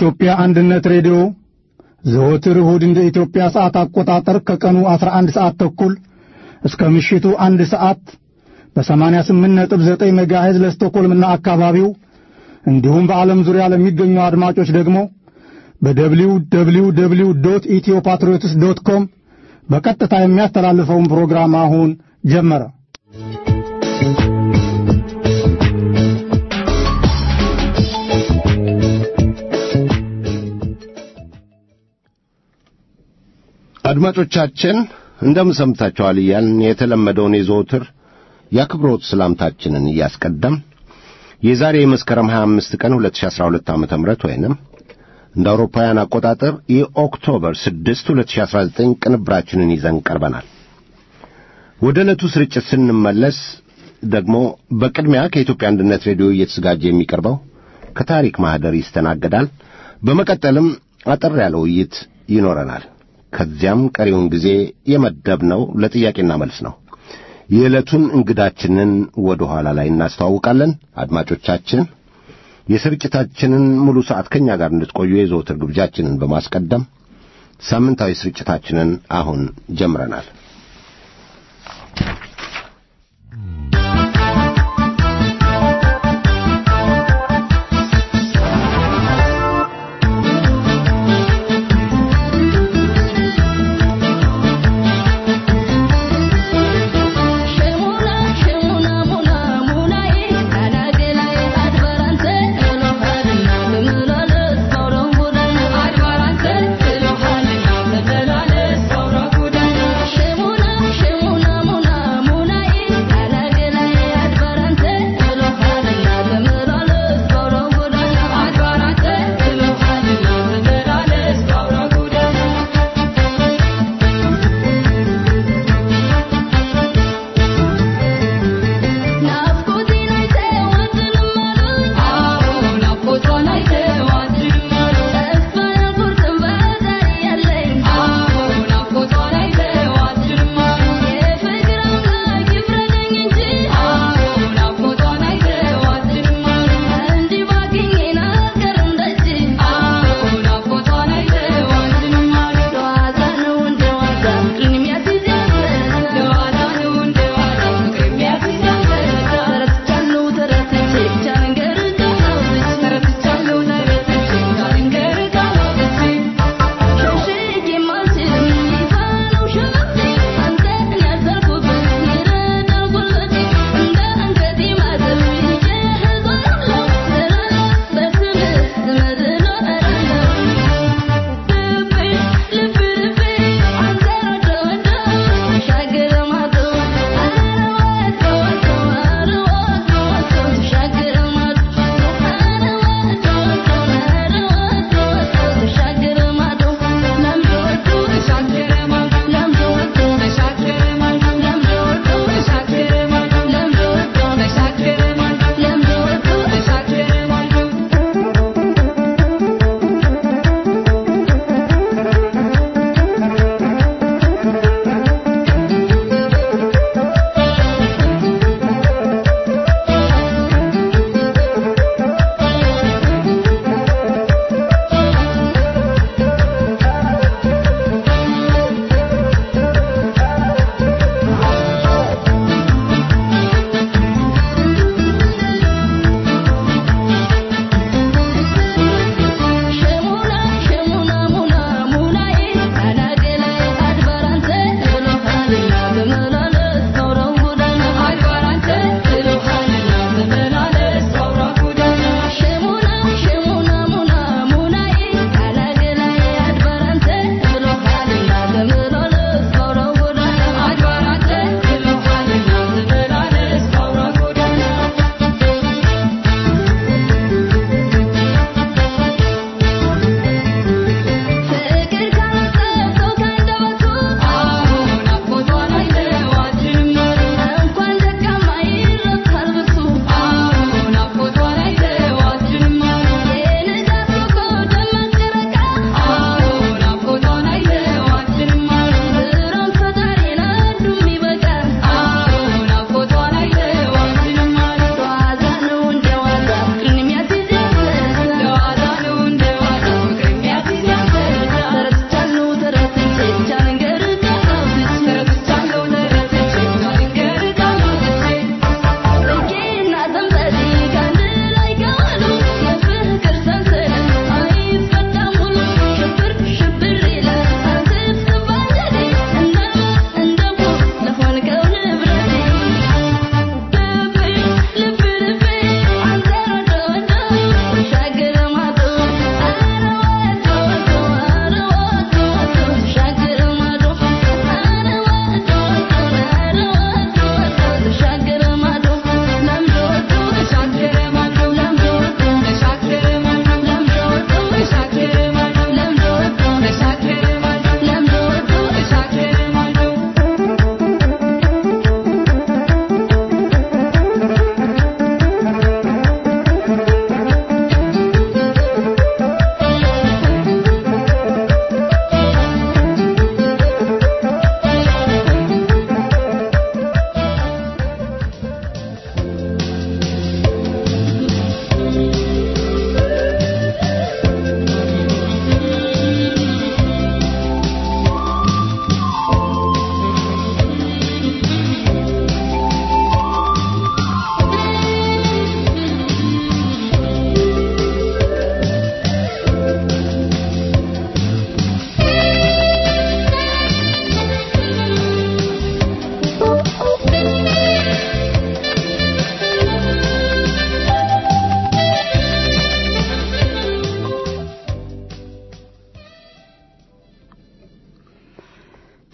የኢትዮጵያ አንድነት ሬዲዮ ዘወትር እሁድ እንደ ኢትዮጵያ ሰዓት አቆጣጠር ከቀኑ 11 ሰዓት ተኩል እስከ ምሽቱ አንድ ሰዓት በ88.9 ሜጋሄዝ ለስቶኮልምና አካባቢው እንዲሁም በዓለም ዙሪያ ለሚገኙ አድማጮች ደግሞ በደብሊው ደብሊው ደብሊው ዶት ኢትዮ ፓትሪዮትስ ዶት ኮም በቀጥታ የሚያስተላልፈውን ፕሮግራም አሁን ጀመረ። አድማጮቻችን እንደምን ሰምታችኋል እያልን የተለመደውን የዘወትር የአክብሮት ሰላምታችንን እያስቀደም የዛሬ የመስከረም 25 ቀን 2012 ዓ.ም ወይንም እንደ አውሮፓውያን አቆጣጠር የኦክቶበር 6 2019 ቅንብራችንን ይዘን ቀርበናል። ወደ ዕለቱ ስርጭት ስንመለስ ደግሞ በቅድሚያ ከኢትዮጵያ አንድነት ሬዲዮ እየተዘጋጀ የሚቀርበው ከታሪክ ማኅደር ይስተናገዳል። በመቀጠልም አጠር ያለ ውይይት ይኖረናል። ከዚያም ቀሪውን ጊዜ የመደብነው ለጥያቄና መልስ ነው። የዕለቱን እንግዳችንን ወደ ኋላ ላይ እናስተዋውቃለን። አድማጮቻችን የስርጭታችንን ሙሉ ሰዓት ከእኛ ጋር እንድትቆዩ የዘወትር ግብዣችንን በማስቀደም ሳምንታዊ ስርጭታችንን አሁን ጀምረናል። Shemo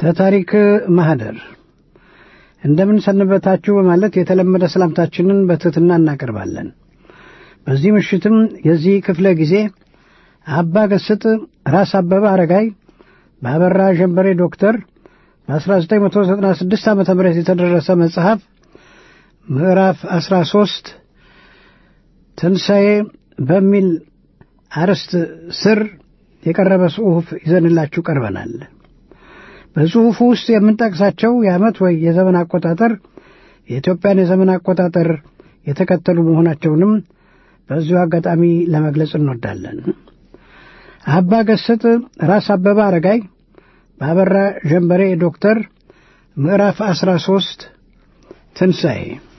ተታሪክ ማህደር እንደምን ሰነበታችሁ በማለት የተለመደ ሰላምታችንን በትሕትና እናቀርባለን። በዚህ ምሽትም የዚህ ክፍለ ጊዜ አባ ገስጥ ራስ አበበ አረጋይ በአበራ ጀንበሬ ዶክተር በ1996 ዓ ም የተደረሰ መጽሐፍ ምዕራፍ 13 ትንሣኤ በሚል አርዕስት ስር የቀረበ ጽሑፍ ይዘንላችሁ ቀርበናል። በጽሑፉ ውስጥ የምንጠቅሳቸው የዓመት ወይ የዘመን አቆጣጠር የኢትዮጵያን የዘመን አቆጣጠር የተከተሉ መሆናቸውንም በዚሁ አጋጣሚ ለመግለጽ እንወዳለን። አባ ገስጥ ራስ አበበ አረጋይ በአበራ ጀንበሬ ዶክተር ምዕራፍ 13 ትንሣኤ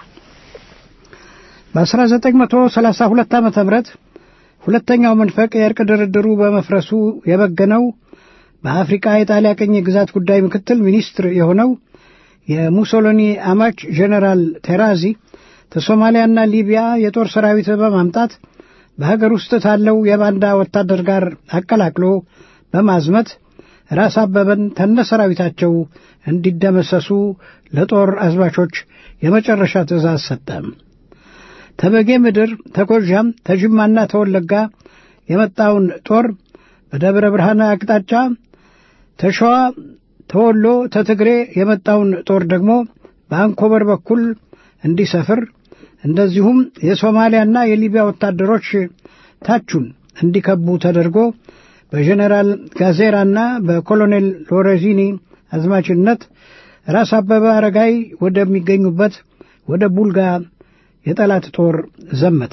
በ1932 ዓ ም ሁለተኛው መንፈቅ የእርቅ ድርድሩ በመፍረሱ የበገነው በአፍሪቃ የጣሊያ ቅኝ ግዛት ጉዳይ ምክትል ሚኒስትር የሆነው የሙሶሎኒ አማች ጄኔራል ቴራዚ ከሶማሊያና ሊቢያ የጦር ሰራዊት በማምጣት በሀገር ውስጥ ታለው የባንዳ ወታደር ጋር አቀላቅሎ በማዝመት ራስ አበበን ተነ ሰራዊታቸው እንዲደመሰሱ ለጦር አዝማቾች የመጨረሻ ትእዛዝ ሰጠ። ተበጌ ምድር፣ ተጎዣም፣ ተጅማና ተወለጋ የመጣውን ጦር በደብረ ብርሃን አቅጣጫ ተሸዋ፣ ተወሎ፣ ተትግሬ የመጣውን ጦር ደግሞ በአንኮበር በኩል እንዲሰፍር እንደዚሁም የሶማሊያና የሊቢያ ወታደሮች ታቹን እንዲከቡ ተደርጎ በጀኔራል ጋዜራና በኮሎኔል ሎሬዚኒ አዝማችነት ራስ አበበ አረጋይ ወደሚገኙበት ወደ ቡልጋ የጠላት ጦር ዘመተ።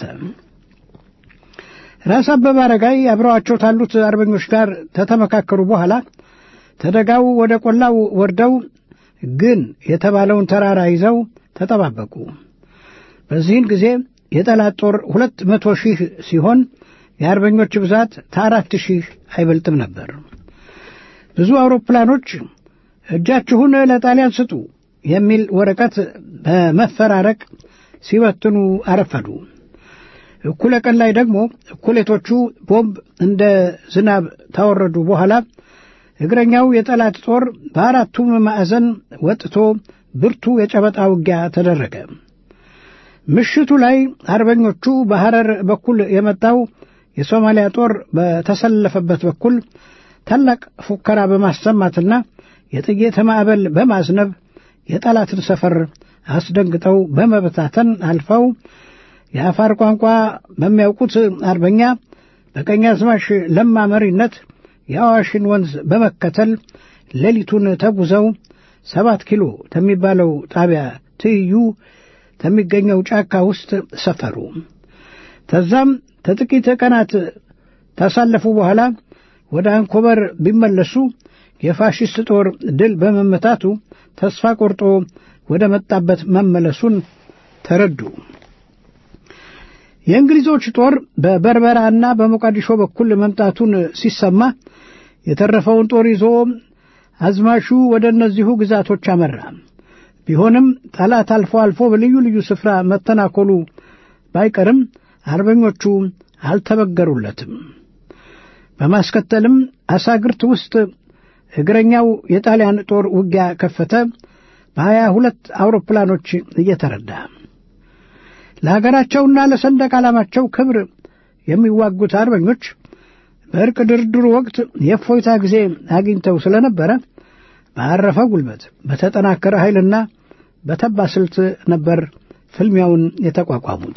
ራስ አበበ አረጋይ አብረዋቸው ካሉት አርበኞች ጋር ተተመካከሩ በኋላ ተደጋው ወደ ቆላው ወርደው ግን የተባለውን ተራራ ይዘው ተጠባበቁ። በዚህን ጊዜ የጠላት ጦር ሁለት መቶ ሺህ ሲሆን የአርበኞች ብዛት ከአራት ሺህ አይበልጥም ነበር። ብዙ አውሮፕላኖች እጃችሁን ለጣሊያን ስጡ የሚል ወረቀት በመፈራረቅ ሲበትኑ አረፈዱ። እኩለ ቀን ላይ ደግሞ እኩሌቶቹ ቦምብ እንደ ዝናብ ታወረዱ በኋላ እግረኛው የጠላት ጦር በአራቱም ማዕዘን ወጥቶ ብርቱ የጨበጣ ውጊያ ተደረገ። ምሽቱ ላይ አርበኞቹ በሐረር በኩል የመጣው የሶማሊያ ጦር በተሰለፈበት በኩል ታላቅ ፉከራ በማሰማትና የጥይት ማዕበል በማዝነብ የጠላትን ሰፈር አስደንግጠው በመበታተን አልፈው የአፋር ቋንቋ በሚያውቁት አርበኛ በቀኛዝማች ለማ መሪነት የአዋሽን ወንዝ በመከተል ሌሊቱን ተጉዘው ሰባት ኪሎ ከሚባለው ጣቢያ ትይዩ ከሚገኘው ጫካ ውስጥ ሰፈሩ። ከዛም ከጥቂት ቀናት ታሳለፉ በኋላ ወደ አንኮበር ቢመለሱ የፋሽስት ጦር ድል በመመታቱ ተስፋ ቆርጦ ወደ መጣበት መመለሱን ተረዱ። የእንግሊዞች ጦር በበርበራና በሞቃዲሾ በኩል መምጣቱን ሲሰማ የተረፈውን ጦር ይዞ አዝማሹ ወደ እነዚሁ ግዛቶች አመራ። ቢሆንም ጠላት አልፎ አልፎ በልዩ ልዩ ስፍራ መተናኮሉ ባይቀርም አርበኞቹ አልተበገሩለትም። በማስከተልም አሳግርት ውስጥ እግረኛው የጣሊያን ጦር ውጊያ ከፈተ። በሀያ ሁለት አውሮፕላኖች እየተረዳ ለሀገራቸውና ለሰንደቅ ዓላማቸው ክብር የሚዋጉት አርበኞች በእርቅ ድርድሩ ወቅት የእፎይታ ጊዜ አግኝተው ስለነበረ በአረፈ ጉልበት በተጠናከረ ኃይልና በተባ ስልት ነበር ፍልሚያውን የተቋቋሙት።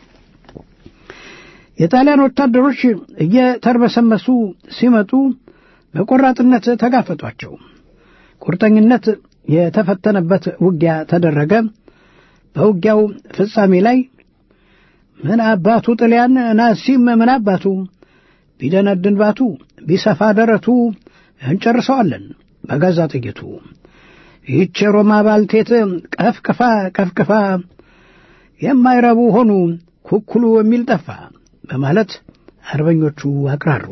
የጣሊያን ወታደሮች እየተርበሰመሱ ሲመጡ በቆራጥነት ተጋፈጧቸው። ቁርጠኝነት የተፈተነበት ውጊያ ተደረገ። በውጊያው ፍጻሜ ላይ ምን አባቱ ጥልያን ናሲም ምን አባቱ ቢደነድን ባቱ ቢሰፋ ደረቱ እንጨርሰዋለን በገዛ ጥይቱ ይህች ሮማ ባልቴት ቀፍቅፋ ቀፍቅፋ የማይረቡ ሆኑ ኩኩሉ የሚል ጠፋ በማለት አርበኞቹ አቅራሩ።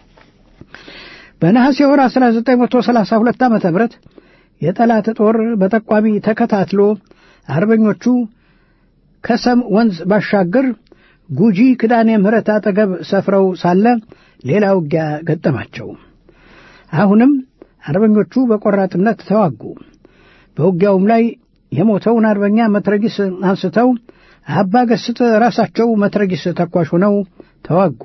በነሐሴ ወር 1932 ዓ ም የጠላት ጦር በጠቋሚ ተከታትሎ አርበኞቹ ከሰም ወንዝ ባሻገር ጉጂ ክዳኔ ምህረት አጠገብ ሰፍረው ሳለ ሌላ ውጊያ ገጠማቸው። አሁንም አርበኞቹ በቆራጥነት ተዋጉ። በውጊያውም ላይ የሞተውን አርበኛ መትረጊስ አንስተው አባ ገስጥ ራሳቸው መትረጊስ ተኳሽ ሆነው ተዋጉ።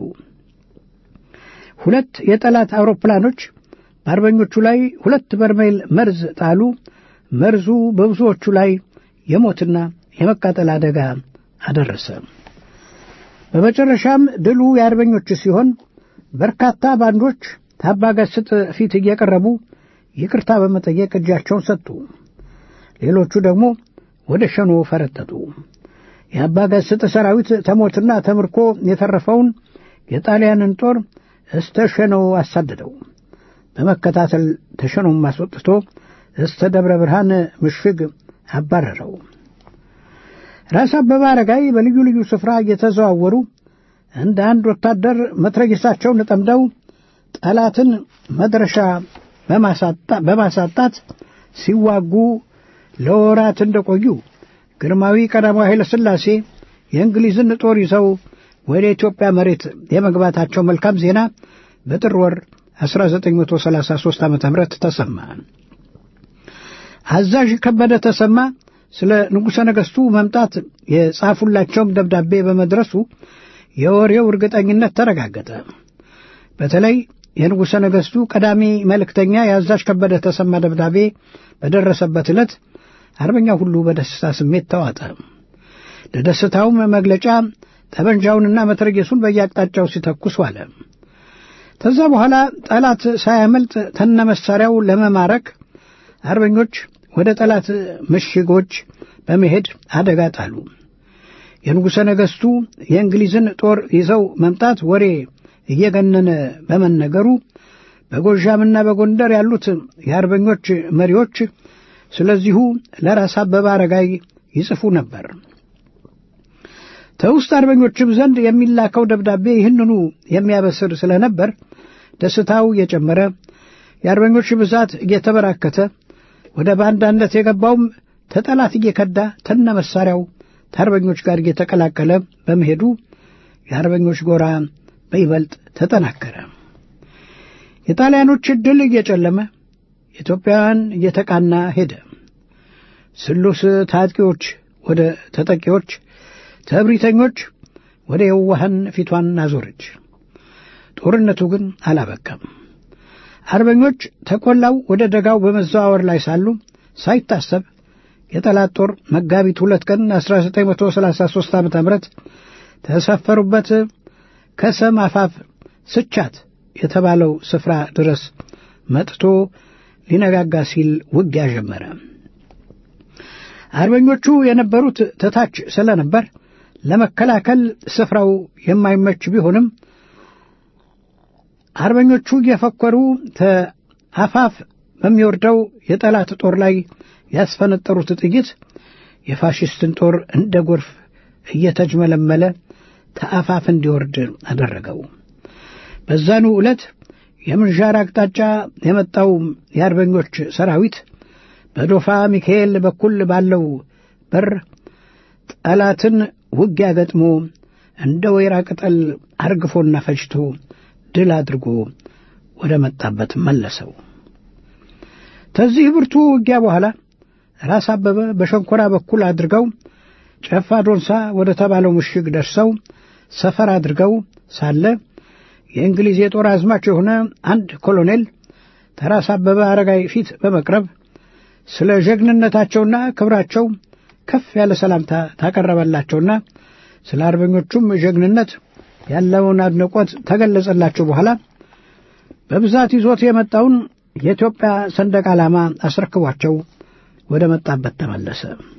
ሁለት የጠላት አውሮፕላኖች በአርበኞቹ ላይ ሁለት በርሜል መርዝ ጣሉ። መርዙ በብዙዎቹ ላይ የሞትና የመቃጠል አደጋ አደረሰ። በመጨረሻም ድሉ የአርበኞች ሲሆን በርካታ ባንዶች ታባጋስጥ ፊት እየቀረቡ ይቅርታ በመጠየቅ እጃቸውን ሰጡ። ሌሎቹ ደግሞ ወደ ሸኖ ፈረጠጡ። የአባጋስጥ ሰራዊት ተሞትና ተምርኮ የተረፈውን የጣሊያንን ጦር እስተ ሸኖ አሳደደው። በመከታተል ተሸኖም አስወጥቶ እስተ ደብረ ብርሃን ምሽግ አባረረው። ራስ አበበ አረጋይ በልዩ ልዩ ስፍራ እየተዘዋወሩ እንደ አንድ ወታደር መትረጊሳቸውን ጠምደው ጠላትን መድረሻ በማሳጣት ሲዋጉ ለወራት እንደቆዩ ግርማዊ ቀዳማዊ ኃይለ ሥላሴ የእንግሊዝን ጦር ይዘው ወደ ኢትዮጵያ መሬት የመግባታቸው መልካም ዜና በጥር ወር 1933 ዓ ም ተሰማ። አዛዥ ከበደ ተሰማ ስለ ንጉሠ ነገሥቱ መምጣት የጻፉላቸውም ደብዳቤ በመድረሱ የወሬው እርግጠኝነት ተረጋገጠ። በተለይ የንጉሠ ነገሥቱ ቀዳሚ መልእክተኛ የአዛዥ ከበደ ተሰማ ደብዳቤ በደረሰበት ዕለት አርበኛው ሁሉ በደስታ ስሜት ተዋጠ። ለደስታውም መግለጫ ጠመንጃውንና መትረጌሱን በየአቅጣጫው ሲተኩስ ዋለ። ከዛ በኋላ ጠላት ሳያመልጥ ተነ መሳሪያው ለመማረክ አርበኞች ወደ ጠላት ምሽጎች በመሄድ አደጋ ጣሉ። የንጉሠ ነገሥቱ የእንግሊዝን ጦር ይዘው መምጣት ወሬ እየገነነ በመነገሩ በጎዣምና በጎንደር ያሉት የአርበኞች መሪዎች ስለዚሁ ለራስ አበበ አረጋይ ይጽፉ ነበር። ከውስጥ አርበኞችም ዘንድ የሚላከው ደብዳቤ ይህንኑ የሚያበስር ስለነበር ደስታው እየጨመረ የአርበኞች ብዛት እየተበራከተ ወደ ባንዳነት የገባውም ተጠላት እየከዳ ተነ መሳሪያው ከአርበኞች ጋር እየተቀላቀለ በመሄዱ የአርበኞች ጎራ በይበልጥ ተጠናከረ። የጣሊያኖች ዕድል እየጨለመ ኢትዮጵያውያን እየተቃና ሄደ። ስሉስ ታጥቂዎች ወደ ተጠቂዎች፣ ተእብሪተኞች ወደ የዋሃን ፊቷን አዞረች። ጦርነቱ ግን አላበቃም። አርበኞች ተቆላው ወደ ደጋው በመዘዋወር ላይ ሳሉ ሳይታሰብ የጠላት ጦር መጋቢት ሁለት ቀን 1933 ዓ ም ተሰፈሩበት ከሰም አፋፍ ስቻት የተባለው ስፍራ ድረስ መጥቶ ሊነጋጋ ሲል ውጊያ ጀመረ። አርበኞቹ የነበሩት ተታች ስለነበር ለመከላከል ስፍራው የማይመች ቢሆንም አርበኞቹ እየፈኮሩ ተአፋፍ በሚወርደው የጠላት ጦር ላይ ያስፈነጠሩት ጥይት የፋሽስትን ጦር እንደ ጎርፍ እየተጅመለመለ ተአፋፍ እንዲወርድ አደረገው። በዛኑ ዕለት የምንዣር አቅጣጫ የመጣው የአርበኞች ሰራዊት በዶፋ ሚካኤል በኩል ባለው በር ጠላትን ውጊያ ገጥሞ እንደ ወይራ ቅጠል አርግፎና ፈጅቶ ድል አድርጎ ወደ መጣበት መለሰው። ከዚህ ብርቱ ውጊያ በኋላ ራስ አበበ በሸንኮራ በኩል አድርገው ጨፋ ዶንሳ ወደ ተባለው ምሽግ ደርሰው ሰፈር አድርገው ሳለ የእንግሊዝ የጦር አዝማች የሆነ አንድ ኮሎኔል ተራስ አበበ አረጋይ ፊት በመቅረብ ስለ ጀግንነታቸውና ክብራቸው ከፍ ያለ ሰላምታ ታቀረበላቸውና ስለ አርበኞቹም ጀግንነት ያለውን አድናቆት ተገለጸላቸው። በኋላ በብዛት ይዞት የመጣውን የኢትዮጵያ ሰንደቅ ዓላማ አስረክቧቸው ወደ መጣበት ተመለሰ።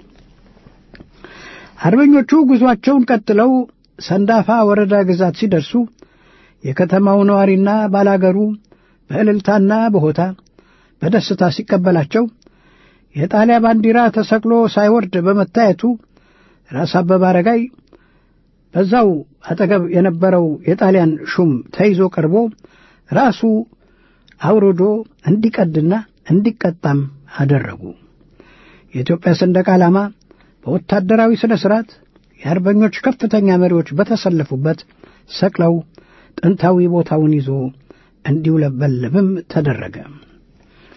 አርበኞቹ ጉዟቸውን ቀጥለው ሰንዳፋ ወረዳ ግዛት ሲደርሱ የከተማው ነዋሪና ባላገሩ በእልልታና በሆታ በደስታ ሲቀበላቸው የጣሊያ ባንዲራ ተሰቅሎ ሳይወርድ በመታየቱ ራስ አበበ አረጋይ በዛው አጠገብ የነበረው የጣሊያን ሹም ተይዞ ቀርቦ ራሱ አውርዶ እንዲቀድና እንዲቀጣም አደረጉ። የኢትዮጵያ ሰንደቅ ዓላማ በወታደራዊ ሥነ ሥርዓት የአርበኞች ከፍተኛ መሪዎች በተሰለፉበት ሰቅለው ጥንታዊ ቦታውን ይዞ እንዲውለበለብም ተደረገ።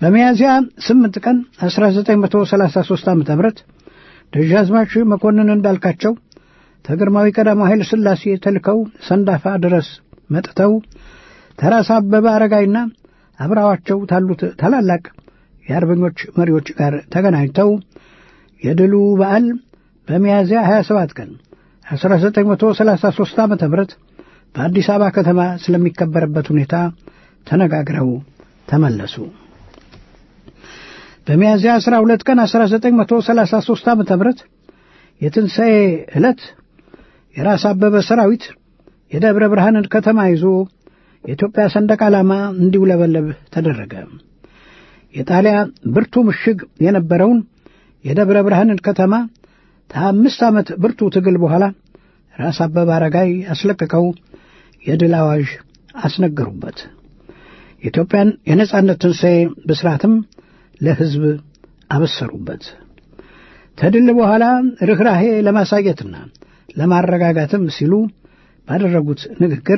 በሚያዝያ 8 ቀን 1933 ዓ.ም ደጃዝማች መኮንን እንዳልካቸው ተግርማዊ ቀዳማዊ ኃይለ ሥላሴ ተልከው ሰንዳፋ ድረስ መጥተው ተራስ አበበ አረጋይና አብረዋቸው ታሉት ታላላቅ የአርበኞች መሪዎች ጋር ተገናኝተው የድሉ በዓል በሚያዝያ 27 ቀን 1933 ዓ ም በአዲስ አበባ ከተማ ስለሚከበርበት ሁኔታ ተነጋግረው ተመለሱ። በሚያዝያ 12 ቀን 1933 ዓ ም የትንሣኤ ዕለት የራስ አበበ ሰራዊት የደብረ ብርሃንን ከተማ ይዞ የኢትዮጵያ ሰንደቅ ዓላማ እንዲውለበለብ ተደረገ። የጣሊያ ብርቱ ምሽግ የነበረውን የደብረ ብርሃንን ከተማ ከአምስት ዓመት ብርቱ ትግል በኋላ ራስ አበበ አረጋይ አስለቅቀው የድል አዋዥ አስነገሩበት። የኢትዮጵያን የነጻነት ትንሣኤ ብስራትም ለሕዝብ አበሰሩበት። ከድል በኋላ ርኅራሄ ለማሳየትና ለማረጋጋትም ሲሉ ባደረጉት ንግግር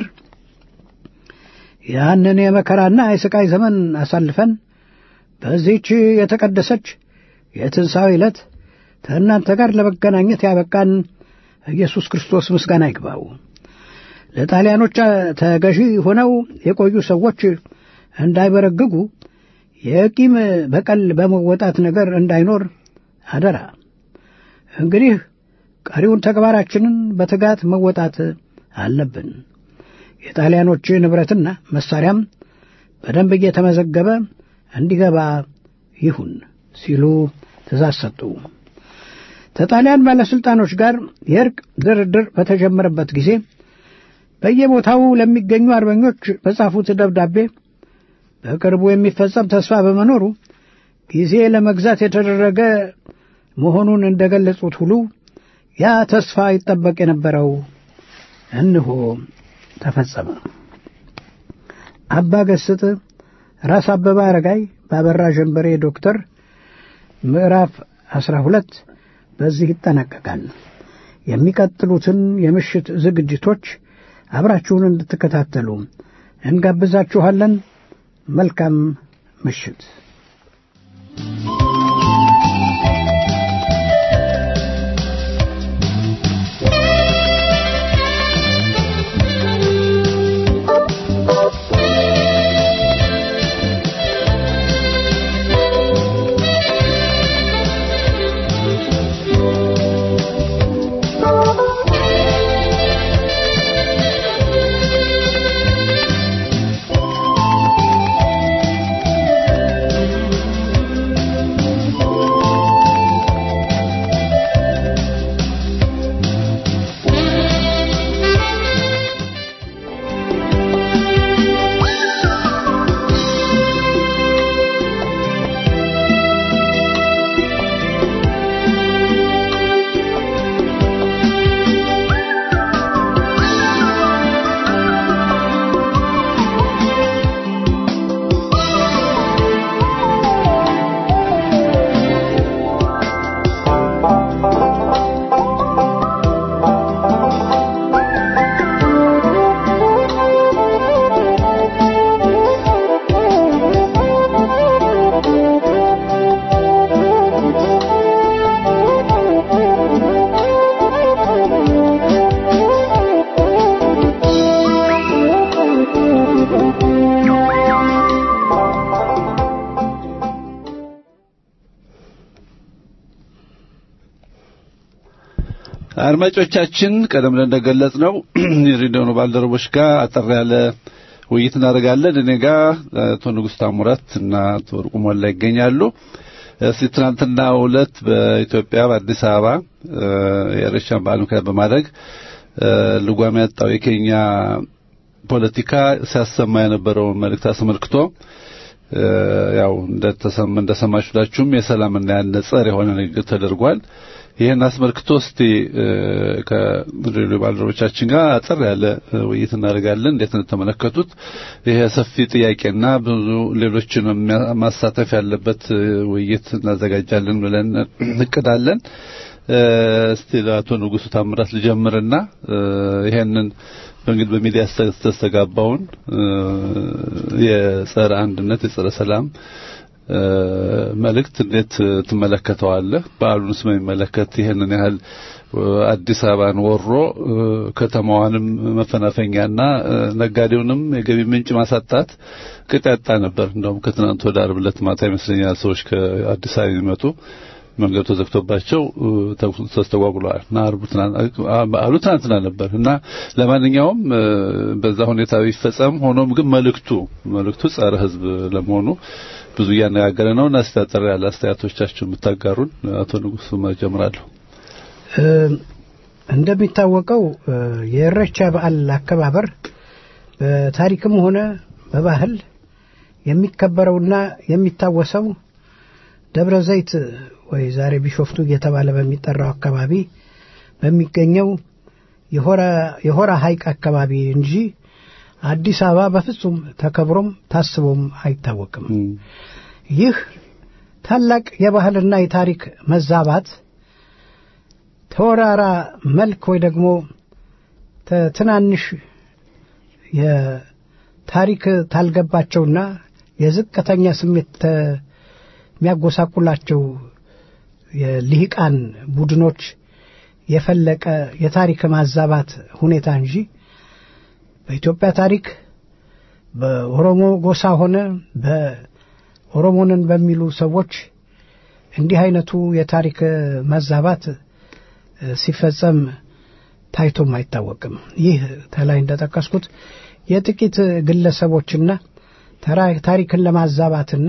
ያንን የመከራና የሥቃይ ዘመን አሳልፈን በዚህች የተቀደሰች የትንሣኤ ዕለት ከእናንተ ጋር ለመገናኘት ያበቃን ኢየሱስ ክርስቶስ ምስጋና ይግባው። ለጣሊያኖች ተገዢ ሆነው የቆዩ ሰዎች እንዳይበረግጉ የቂም በቀል በመወጣት ነገር እንዳይኖር አደራ። እንግዲህ ቀሪውን ተግባራችንን በትጋት መወጣት አለብን። የጣሊያኖች ንብረትና መሳሪያም በደንብ እየተመዘገበ እንዲገባ ይሁን ሲሉ ትእዛዝ ሰጡ። ከጣሊያን ባለሥልጣኖች ጋር የእርቅ ድርድር በተጀመረበት ጊዜ በየቦታው ለሚገኙ አርበኞች በጻፉት ደብዳቤ በቅርቡ የሚፈጸም ተስፋ በመኖሩ ጊዜ ለመግዛት የተደረገ መሆኑን እንደገለጹት ሁሉ ያ ተስፋ ይጠበቅ የነበረው እንሆ ተፈጸመ። አባ ገስጥ ራስ አበበ አረጋይ ባበራ ጀንበሬ ዶክተር ምዕራፍ አስራ ሁለት በዚህ ይጠናቀቃል። የሚቀጥሉትን የምሽት ዝግጅቶች አብራችሁን እንድትከታተሉ እንጋብዛችኋለን። መልካም ምሽት። አድማጮቻችን ቀደም ብለን እንደገለጽ ነው የሬዲዮኑ ባልደረቦች ጋር አጠር ያለ ውይይት እናደርጋለን። እኔ ጋር አቶ ንጉሥ ታሙራት እና አቶ ወርቁ ሞላ ይገኛሉ። እስቲ ትናንትና ዕለት በኢትዮጵያ በአዲስ አበባ የኢሬቻን በዓል ምክንያት በማድረግ ልጓም ያጣው የኬኛ ፖለቲካ ሲያሰማ የነበረውን መልእክት አስመልክቶ ያው እንደሰማችሁላችሁም የሰላምና ያነጸ የሆነ ንግግር ተደርጓል። ይህን አስመልክቶ እስቲ ከሬዲዮ ባልደረቦቻችን ጋር አጠር ያለ ውይይት እናደርጋለን። እንዴት እንደተመለከቱት ይሄ ሰፊ ጥያቄና ብዙ ሌሎችን ማሳተፍ ያለበት ውይይት እናዘጋጃለን ብለን እቅዳለን። እስቲ ለአቶ ንጉሱ ታምራት ልጀምርና ይሄንን በእንግዲህ በሚዲያ ተስተጋባውን የጸረ አንድነት የጸረ ሰላም መልእክት እንዴት ትመለከተዋለህ? በዓሉንስ በሚመለከት ይህንን ያህል አዲስ አበባን ወሮ ከተማዋንም መፈናፈኛና ነጋዴውንም የገቢ ምንጭ ማሳጣት ቅጥ ያጣ ነበር። እንደውም ከትናንት ወደ ዓርብ ዕለት ማታ ይመስለኛል ሰዎች ከአዲስ አበባ የሚመጡ መንገዱ ተዘግቶባቸው ተስተጓጉለዋል እና በዓሉ ትናንትና ነበር እና ለማንኛውም በዛ ሁኔታ ቢፈጸም ሆኖም ግን መልእክቱ መልእክቱ ጸረ ሕዝብ ለመሆኑ ብዙ እያነጋገረ ነው እና ስታጠር ያለ አስተያየቶቻችሁ የምታጋሩን አቶ ንጉሱ መጀምራለሁ። እንደሚታወቀው የእረቻ በዓል አከባበር በታሪክም ሆነ በባህል የሚከበረውና የሚታወሰው ደብረ ዘይት ወይ ዛሬ ቢሾፍቱ እየተባለ በሚጠራው አካባቢ በሚገኘው የሆራ ሐይቅ አካባቢ እንጂ አዲስ አበባ በፍጹም ተከብሮም ታስቦም አይታወቅም። ይህ ታላቅ የባህልና የታሪክ መዛባት ተወራራ መልክ ወይ ደግሞ ትናንሽ የታሪክ ታልገባቸውና የዝቅተኛ ስሜት የሚያጎሳቁላቸው የልሂቃን ቡድኖች የፈለቀ የታሪክ ማዛባት ሁኔታ እንጂ በኢትዮጵያ ታሪክ በኦሮሞ ጎሳ ሆነ በኦሮሞንን በሚሉ ሰዎች እንዲህ አይነቱ የታሪክ መዛባት ሲፈጸም ታይቶም አይታወቅም። ይህ ተላይ እንደጠቀስኩት የጥቂት ግለሰቦችና ታሪክን ለማዛባትና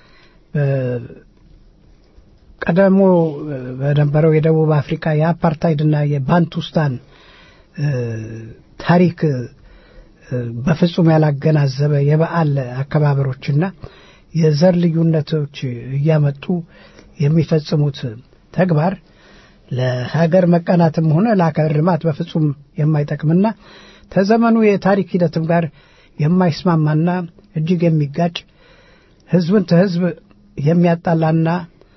ቀደሞ በነበረው የደቡብ አፍሪካ የአፓርታይድና የባንቱስታን ታሪክ በፍጹም ያላገናዘበ የበዓል አከባበሮችና የዘር ልዩነቶች እያመጡ የሚፈጽሙት ተግባር ለሀገር መቀናትም ሆነ ለሀገር ልማት በፍጹም የማይጠቅምና ከዘመኑ የታሪክ ሂደትም ጋር የማይስማማና እጅግ የሚጋጭ ህዝብን ከህዝብ የሚያጣላና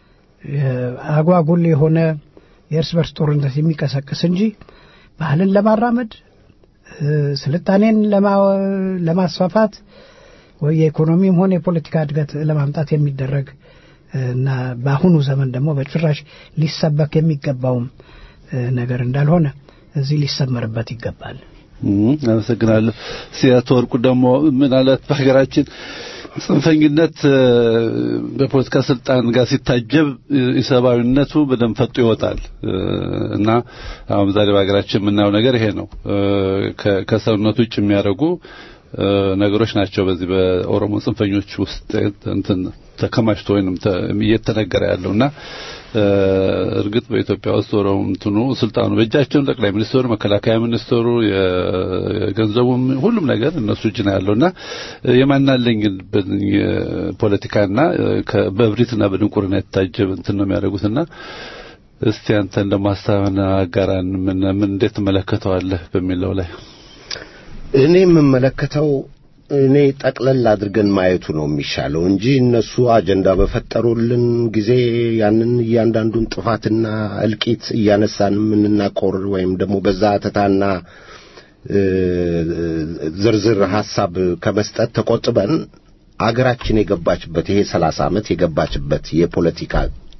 አጓጉል የሆነ የእርስ በርስ ጦርነት የሚቀሰቅስ እንጂ ባህልን ለማራመድ ስልጣኔን ለማስፋፋት ወይ የኢኮኖሚም ሆነ የፖለቲካ እድገት ለማምጣት የሚደረግ እና በአሁኑ ዘመን ደግሞ በጭራሽ ሊሰበክ የሚገባውም ነገር እንዳልሆነ እዚህ ሊሰመርበት ይገባል። አመሰግናለሁ። ሲያቶ ወርቁ ደግሞ ምን አለት በሀገራችን ጽንፈኝነት በፖለቲካ ስልጣን ጋር ሲታጀብ ኢሰብአዊነቱ በደንብ ፈጦ ይወጣል እና አሁን ዛሬ በሀገራችን የምናየው ነገር ይሄ ነው። ከሰውነቱ ውጭ የሚያደርጉ ነገሮች ናቸው። በዚህ በኦሮሞ ጽንፈኞች ውስጥ እንትን ተከማችቶ ወይንም እየተነገረ ያለውና እርግጥ በኢትዮጵያ ውስጥ ኦሮሞ እንትኑ ስልጣኑ በእጃቸው ጠቅላይ ሚኒስትሩ፣ መከላከያ ሚኒስትሩ፣ የገንዘቡም ሁሉም ነገር እነሱ እጅ ነው ያለውና የማናለኝ ፖለቲካና በእብሪትና በድንቁርና የታጀበ እንትን ነው የሚያደርጉትና እስቲ አንተ እንደማስተዋወና አጋራን ምን ምን እንዴት ትመለከተዋለህ በሚለው ላይ እኔ የምመለከተው እኔ ጠቅለል አድርገን ማየቱ ነው የሚሻለው እንጂ እነሱ አጀንዳ በፈጠሩልን ጊዜ ያንን እያንዳንዱን ጥፋትና እልቂት እያነሳን የምንናቆር ወይም ደግሞ በዛ አተታና ዝርዝር ሐሳብ ከመስጠት ተቆጥበን አገራችን የገባችበት ይሄ ሰላሳ ዓመት የገባችበት የፖለቲካ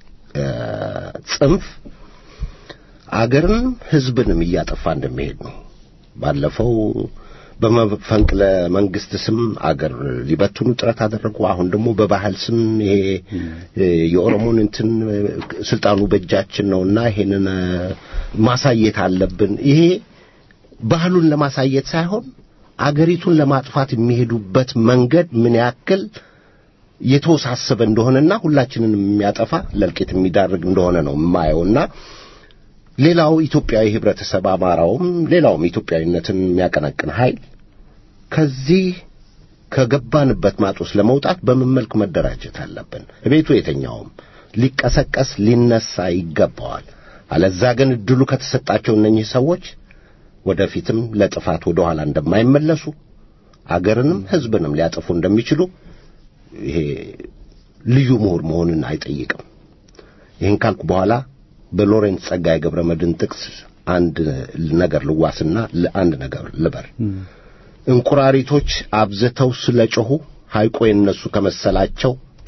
ጽንፍ አገርን ሕዝብንም እያጠፋ እንደሚሄድ ነው። ባለፈው በመፈንቅለ መንግስት ስም አገር ሊበትኑ ጥረት አደረጉ። አሁን ደግሞ በባህል ስም ይሄ የኦሮሞን እንትን ስልጣኑ በእጃችን ነውና ይሄንን ማሳየት አለብን። ይሄ ባህሉን ለማሳየት ሳይሆን አገሪቱን ለማጥፋት የሚሄዱበት መንገድ ምን ያክል የተወሳሰበ እንደሆነና ሁላችንን የሚያጠፋ ለእልቂት የሚዳርግ እንደሆነ ነው የማየውና ሌላው ኢትዮጵያዊ ህብረተሰብ አማራውም ሌላውም ኢትዮጵያዊነትን የሚያቀነቅን ኃይል ከዚህ ከገባንበት ማጥ ውስጥ ለመውጣት በምን መልክ መደራጀት አለብን? ቤቱ የተኛውም ሊቀሰቀስ ሊነሳ ይገባዋል። አለዛ ግን እድሉ ከተሰጣቸው እነኚህ ሰዎች ወደፊትም ለጥፋት ወደ ኋላ እንደማይመለሱ አገርንም ህዝብንም ሊያጠፉ እንደሚችሉ ይሄ ልዩ ምሁር መሆንን አይጠይቅም። ይህን ካልኩ በኋላ በሎሬንት ጸጋዬ ገብረ መድኅን ጥቅስ አንድ ነገር ልዋስና አንድ ነገር ልበር። እንቁራሪቶች አብዝተው ስለጮኹ ሐይቆ የነሱ ከመሰላቸው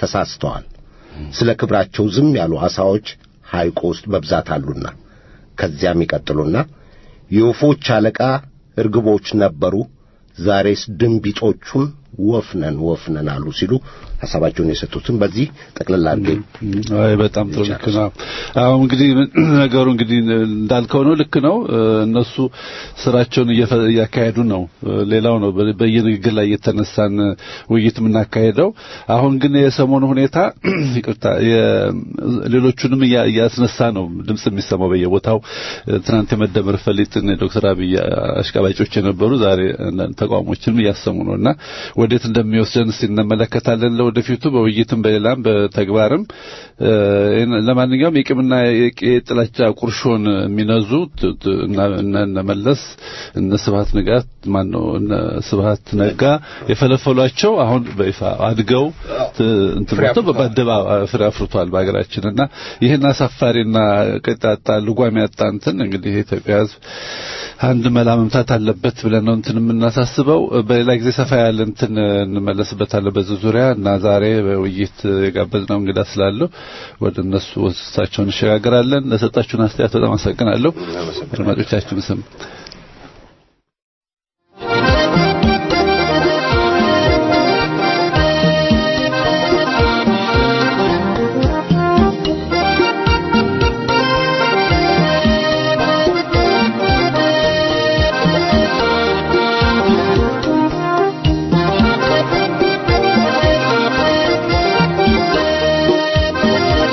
ተሳስተዋል። ስለ ክብራቸው ዝም ያሉ ዓሣዎች ሐይቁ ውስጥ በብዛት አሉና ከዚያም ይቀጥሉና የወፎች አለቃ እርግቦች ነበሩ፣ ዛሬስ ድንቢጦቹን ወፍነን ወፍነን አሉ ሲሉ ሐሳባቸውን የሰጡትን በዚህ ጠቅልላ አድርጌ አይ በጣም ጥሩ ልክ ነው። አሁን እንግዲህ ነገሩ እንግዲህ እንዳልከው ነው፣ ልክ ነው። እነሱ ስራቸውን እያካሄዱ ነው። ሌላው ነው በየንግግር ላይ እየተነሳን ውይይት የምናካሄደው። አሁን ግን የሰሞኑ ሁኔታ ይቅርታ፣ ሌሎቹንም እያስነሳ ነው ድምጽ የሚሰማው በየቦታው። ትናንት የመደመር ፈሊጥን ዶክተር አብይ አሽቃባጮች የነበሩ ዛሬ ተቃውሞችንም እያሰሙ ነውና ወዴት እንደሚወስደን እስቲ እንመለከታለን። ለወደፊቱ በውይይትም በሌላም በተግባርም ለማንኛውም የቂምና የጥላቻ ቁርሾን የሚነዙ እነ መለስ እነ ስብሐት ንጋት ማን ነው እነ ስብሐት ነጋ የፈለፈሏቸው አሁን በይፋ አድገው እንትምቶ በአደባባይ ፍሬ አፍርቷል በሀገራችን እና ይህን አሳፋሪና ቀጣጣ ልጓም ያጣ እንትን እንግዲህ የኢትዮጵያ ሕዝብ አንድ መላ መምታት አለበት ብለን ነው እንትን የምናሳስበው። በሌላ ጊዜ ሰፋ ያለ እንትን እንመለስበታለን በዚህ ዙሪያ እና ዛሬ በውይይት የጋበዝነው እንግዳ ስላለው ወደ እነሱ ወስታቸውን እንሸጋግራለን። ለሰጣችሁን አስተያየት በጣም አመሰግናለሁ። አድማጮቻችን ስም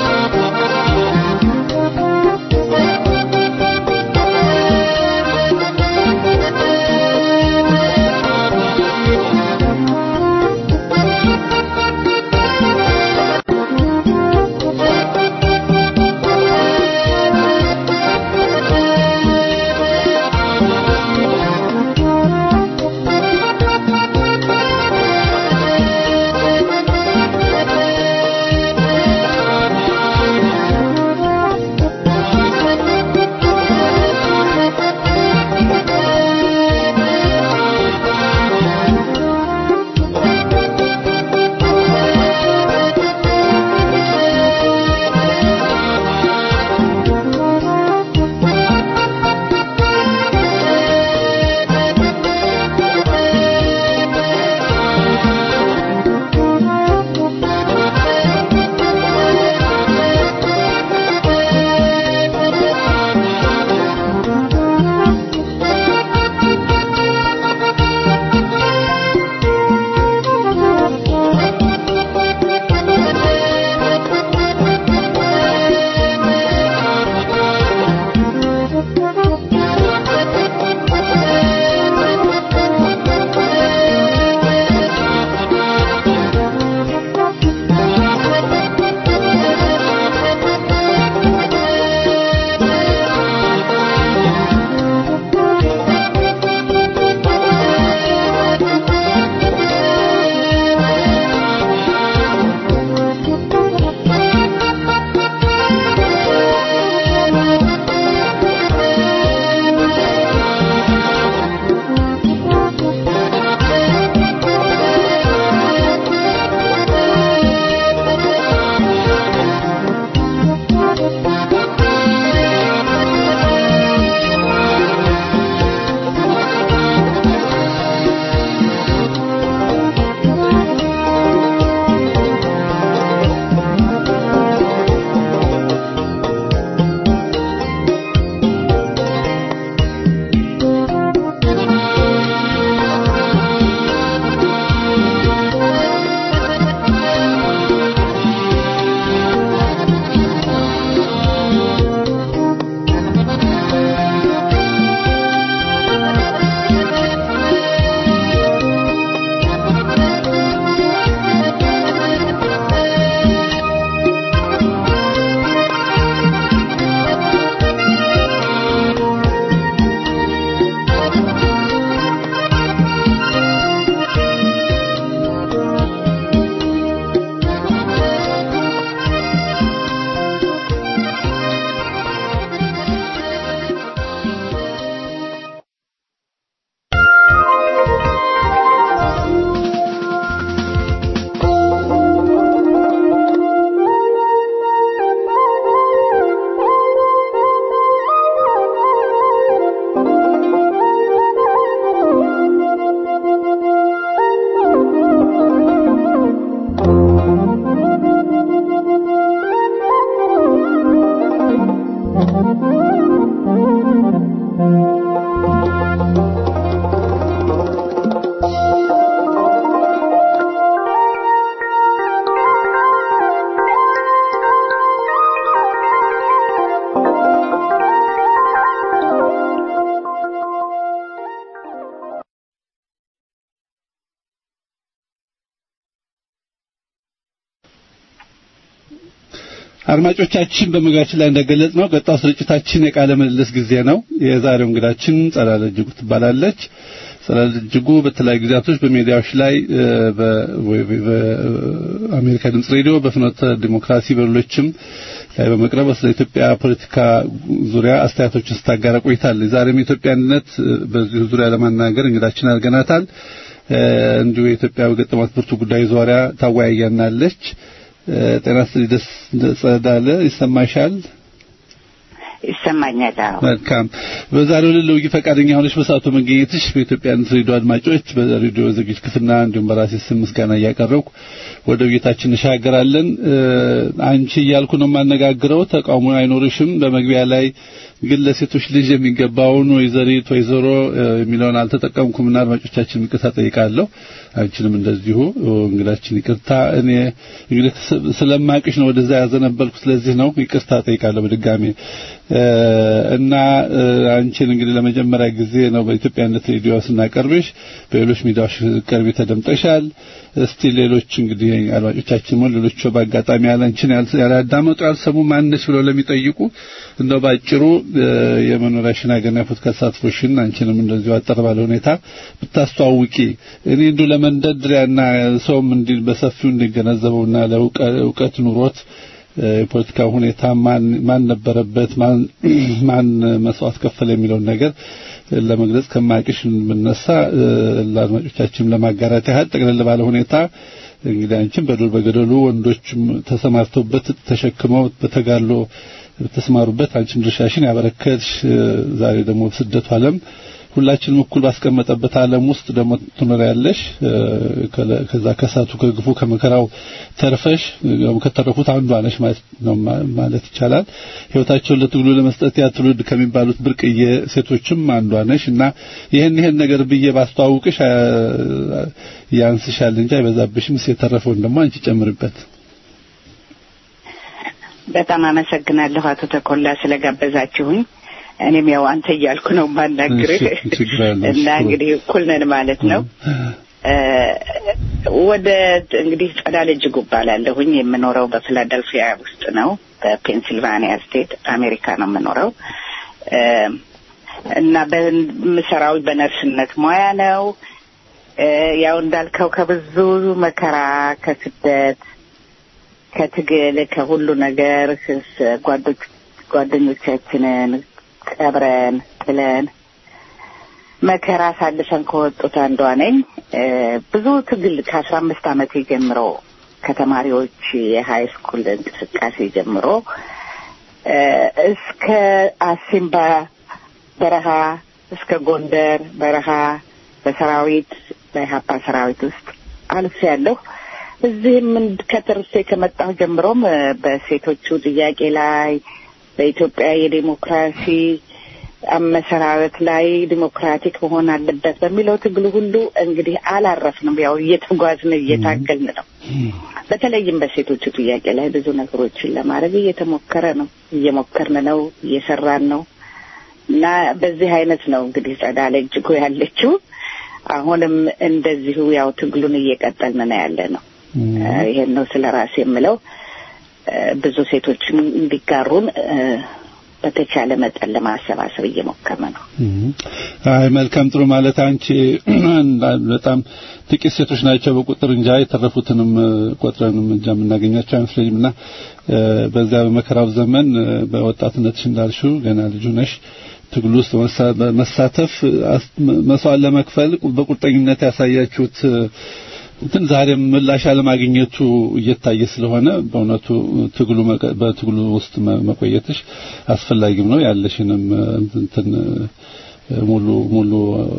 Thank you. አድማጮቻችን በመግቢያችን ላይ እንደገለጽ ነው ቀጣው ስርጭታችን የቃለ ምልልስ ጊዜ ነው። የዛሬው እንግዳችን ጸዳለ እጅጉ ትባላለች። ጸዳለ እጅጉ በተለያዩ ጊዜያቶች በሚዲያዎች ላይ በአሜሪካ ድምጽ ሬዲዮ፣ በፍኖተ ዲሞክራሲ፣ በሌሎችም ላይ በመቅረብ ስለ ኢትዮጵያ ፖለቲካ ዙሪያ አስተያየቶችን ስታጋራ ቆይታለች። ዛሬም የኢትዮጵያ አንድነት በዚህ ዙሪያ ለማናገር እንግዳችን አድርገናታል። እንዲሁ የኢትዮጵያ በገጠማት ብርቱ ጉዳይ ዙሪያ ታወያያናለች። ጤና ይስጥልኝ ደስ ጸዳለ ይሰማሻል? ይሰማኛል። መልካም። በዛሬው ዕለት ለውይይት ፈቃደኛ ሆነሽ በሰዓቱ መገኘትሽ በኢትዮጵያ ሬዲዮ አድማጮች በሬዲዮ ዝግጅት ክፍልና እንዲሁም በራሴ ስም ምስጋና እያቀረብኩ ወደ ውይይታችን እንሻገራለን። አንቺ እያልኩ ነው የማነጋግረው፣ ተቃውሞ አይኖርሽም። በመግቢያ ላይ ግን ለሴቶች ልጅ የሚገባውን ወይዘሪት ወይዘሮ የሚለውን አልተጠቀምኩምና አድማጮቻችን ይቅርታ ጠይቃለሁ። አንቺንም እንደዚሁ እንግዳችን ይቅርታ። እኔ እንግዲህ ስለማቅሽ ነው ወደዛ ያዘነበልኩ። ስለዚህ ነው ይቅርታ ጠይቃለሁ በድጋሚ እና አንቺን እንግዲህ ለመጀመሪያ ጊዜ ነው በኢትዮጵያነት ሬዲዮ ስናቀርብሽ። በሌሎች ሚዲያዎች ቀርቢ ተደምጠሻል። እስቲ ሌሎች እንግዲህ አድማጮቻችን ሆን ሌሎች በአጋጣሚ ያላንቺን ያላዳመጡ ያልሰሙ ማንነሽ ብለው ለሚጠይቁ እንደው ባጭሩ የመኖሪያሽን ሀገርና ፖለቲካ ተሳትፎሽን አንቺንም እንደዚሁ አጠር ባለ ሁኔታ ብታስተዋውቂ እኔ እንዲሁ ለመንደድሪያና ሰውም እንዲ በሰፊው እንዲገነዘበውና ለእውቀት ኑሮት የፖለቲካ ሁኔታ ማን ማን ነበረበት ማን ማን መስዋዕት ከፈለ የሚለውን ነገር ለመግለጽ ከማቅሽ ብነሳ ለአድማጮቻችንም ለማጋራት ያህል ጠቅለል ባለ ሁኔታ እንግዲህ አንቺም በዱር በገደሉ ወንዶችም ተሰማርተውበት ተሸክመው በተጋድሎ ተስማሩበት አንቺም ድርሻሽን ያበረከትሽ ዛሬ ደግሞ በስደቱ ዓለም ሁላችንም እኩል ባስቀመጠበት ዓለም ውስጥ ደግሞ ትኖሪያለሽ። ከዛ ከሳቱ ከግፉ ከመከራው ተርፈሽ ከተረፉት አንዷ ነሽ ማለት ነው ማለት ይቻላል። ህይወታቸውን ለትግሉ ለመስጠት ያ ትውልድ ከሚባሉት ብርቅዬ ሴቶችም አንዷ ነሽ እና ይሄን ይሄን ነገር ብዬ ባስተዋውቅሽ ያንስሻል እንጂ አይበዛብሽም። የተረፈውን ደግሞ አንቺ ጨምርበት። በጣም አመሰግናለሁ አቶ ተኮላ ስለጋበዛችሁኝ። እኔም ያው አንተ እያልኩ ነው የማናግርህ እና እንግዲህ እኩል ነን ማለት ነው። ወደ እንግዲህ ጸዳለ እጅጉ እባላለሁኝ። የምኖረው በፊላደልፊያ ውስጥ ነው፣ በፔንሲልቫኒያ ስቴት አሜሪካ ነው የምኖረው እና በምሰራው በነርስነት ሙያ ነው። ያው እንዳልከው ከብዙ መከራ ከስደት ከትግል ከሁሉ ነገር ጓዶች ጓደኞቻችንን ቀብረን ጥለን መከራ አሳልፈን ከወጡት አንዷ ነኝ። ብዙ ትግል ከአስራ አምስት ዓመቴ ጀምሮ ከተማሪዎች የሀይ ስኩል እንቅስቃሴ ጀምሮ እስከ አሲምባ በረሃ እስከ ጎንደር በረሃ በሰራዊት በኢህአፓ ሰራዊት ውስጥ አልፍ ያለሁ እዚህም ከተርሴ ከመጣሁ ጀምሮም በሴቶቹ ጥያቄ ላይ በኢትዮጵያ የዴሞክራሲ አመሰራረት ላይ ዲሞክራቲክ መሆን አለበት በሚለው ትግሉ ሁሉ እንግዲህ አላረፍንም። ያው እየተጓዝን እየታገልን ነው። በተለይም በሴቶቹ ጥያቄ ላይ ብዙ ነገሮችን ለማድረግ እየተሞከረ ነው፣ እየሞከርን ነው፣ እየሰራን ነው እና በዚህ አይነት ነው እንግዲህ ጸዳለ እጅጉ ያለችው። አሁንም እንደዚሁ ያው ትግሉን እየቀጠልን ነው ያለ ነው። ይሄን ነው ስለ ራሴ የምለው። ብዙ ሴቶችም እንዲጋሩን በተቻለ መጠን ለማሰባሰብ እየሞከርን ነው። አይ መልካም ጥሩ። ማለት አንቺ በጣም ጥቂት ሴቶች ናቸው በቁጥር እንጃ የተረፉትንም ቆጥረንም እንጃ የምናገኛቸው አይመስለኝም። እና በዚያ በመከራው ዘመን በወጣትነትሽ እንዳልሽው ገና ልጁ ነሽ ትግል ውስጥ መሳተፍ መስዋዕት ለመክፈል በቁርጠኝነት ያሳያችሁት እንትን ዛሬም ምላሽ አለማግኘቱ እየታየ ስለሆነ በእውነቱ ትግሉ በትግሉ ውስጥ መቆየትሽ አስፈላጊም ነው። ያለሽንም እንትን ሙሉ ሙሉ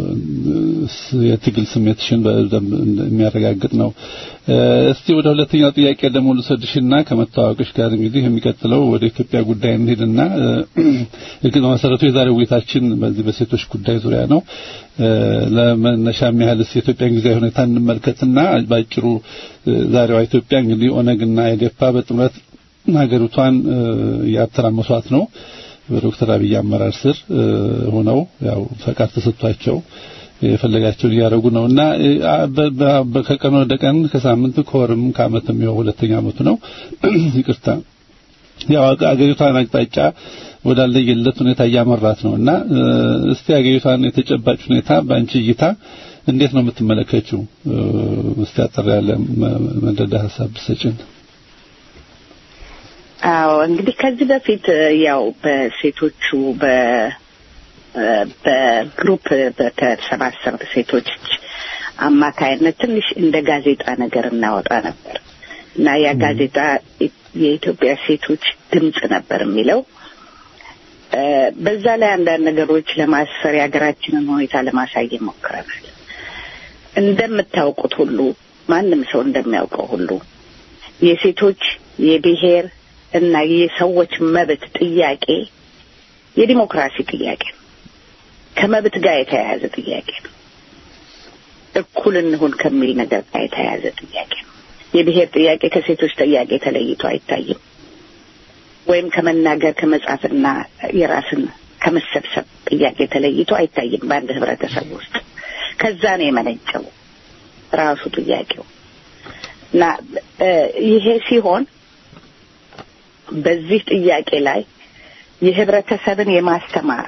የትግል ስሜትሽን በደንብ የሚያረጋግጥ ነው። እስቲ ወደ ሁለተኛው ጥያቄ ደግሞ ልውሰድሽና ከመታወቅሽ ጋር እንግዲህ የሚቀጥለው ወደ ኢትዮጵያ ጉዳይ እንሂድና እርግጥ በመሰረቱ የዛሬው ውይይታችን በዚህ በሴቶች ጉዳይ ዙሪያ ነው። ለመነሻም ያህልስ የኢትዮጵያን ጊዜያዊ ሁኔታ እንመልከትና ባጭሩ ዛሬዋ ኢትዮጵያ እንግዲህ ኦነግና ኢዴፓ በጥምረት ሀገሪቷን እያተራመሷት ነው። በዶክተር አብይ አመራር ስር ሆነው ያው ፈቃድ ተሰጥቷቸው የፈለጋቸውን እያደረጉ ነው እና ከቀን ወደ ቀን ከሳምንት ከወርም ከዓመትም ይኸው ሁለተኛ ዓመቱ ነው። ይቅርታ ያው አገሪቷን አቅጣጫ ወዳለየለት ሁኔታ እያመራት ነው እና እስቲ አገሪቷን የተጨባጭ ሁኔታ በአንቺ እይታ እንዴት ነው የምትመለከችው? እስቲ አጠር ያለ መደዳ ሀሳብ ብትሰጪን። አዎ እንግዲህ ከዚህ በፊት ያው በሴቶቹ በ በግሩፕ በተሰባሰቡ ሴቶች አማካይነት ትንሽ እንደ ጋዜጣ ነገር እናወጣ ነበር እና ያ ጋዜጣ የኢትዮጵያ ሴቶች ድምጽ ነበር የሚለው። በዛ ላይ አንዳንድ ነገሮች ለማስፈር የሀገራችንን ሁኔታ ለማሳየት ሞክረናል። እንደምታውቁት ሁሉ ማንም ሰው እንደሚያውቀው ሁሉ የሴቶች የብሔር እና የሰዎች መብት ጥያቄ የዲሞክራሲ ጥያቄ ነው። ከመብት ጋር የተያያዘ ጥያቄ ነው። እኩል እንሁን ከሚል ነገር ጋር የተያያዘ ጥያቄ ነው። የብሔር ጥያቄ ከሴቶች ጥያቄ ተለይቶ አይታይም። ወይም ከመናገር ከመጻፍና የራስን ከመሰብሰብ ጥያቄ ተለይቶ አይታይም በአንድ ህብረተሰብ ውስጥ። ከዛ ነው የመነጨው ራሱ ጥያቄው እና ይሄ ሲሆን በዚህ ጥያቄ ላይ የህብረተሰብን የማስተማር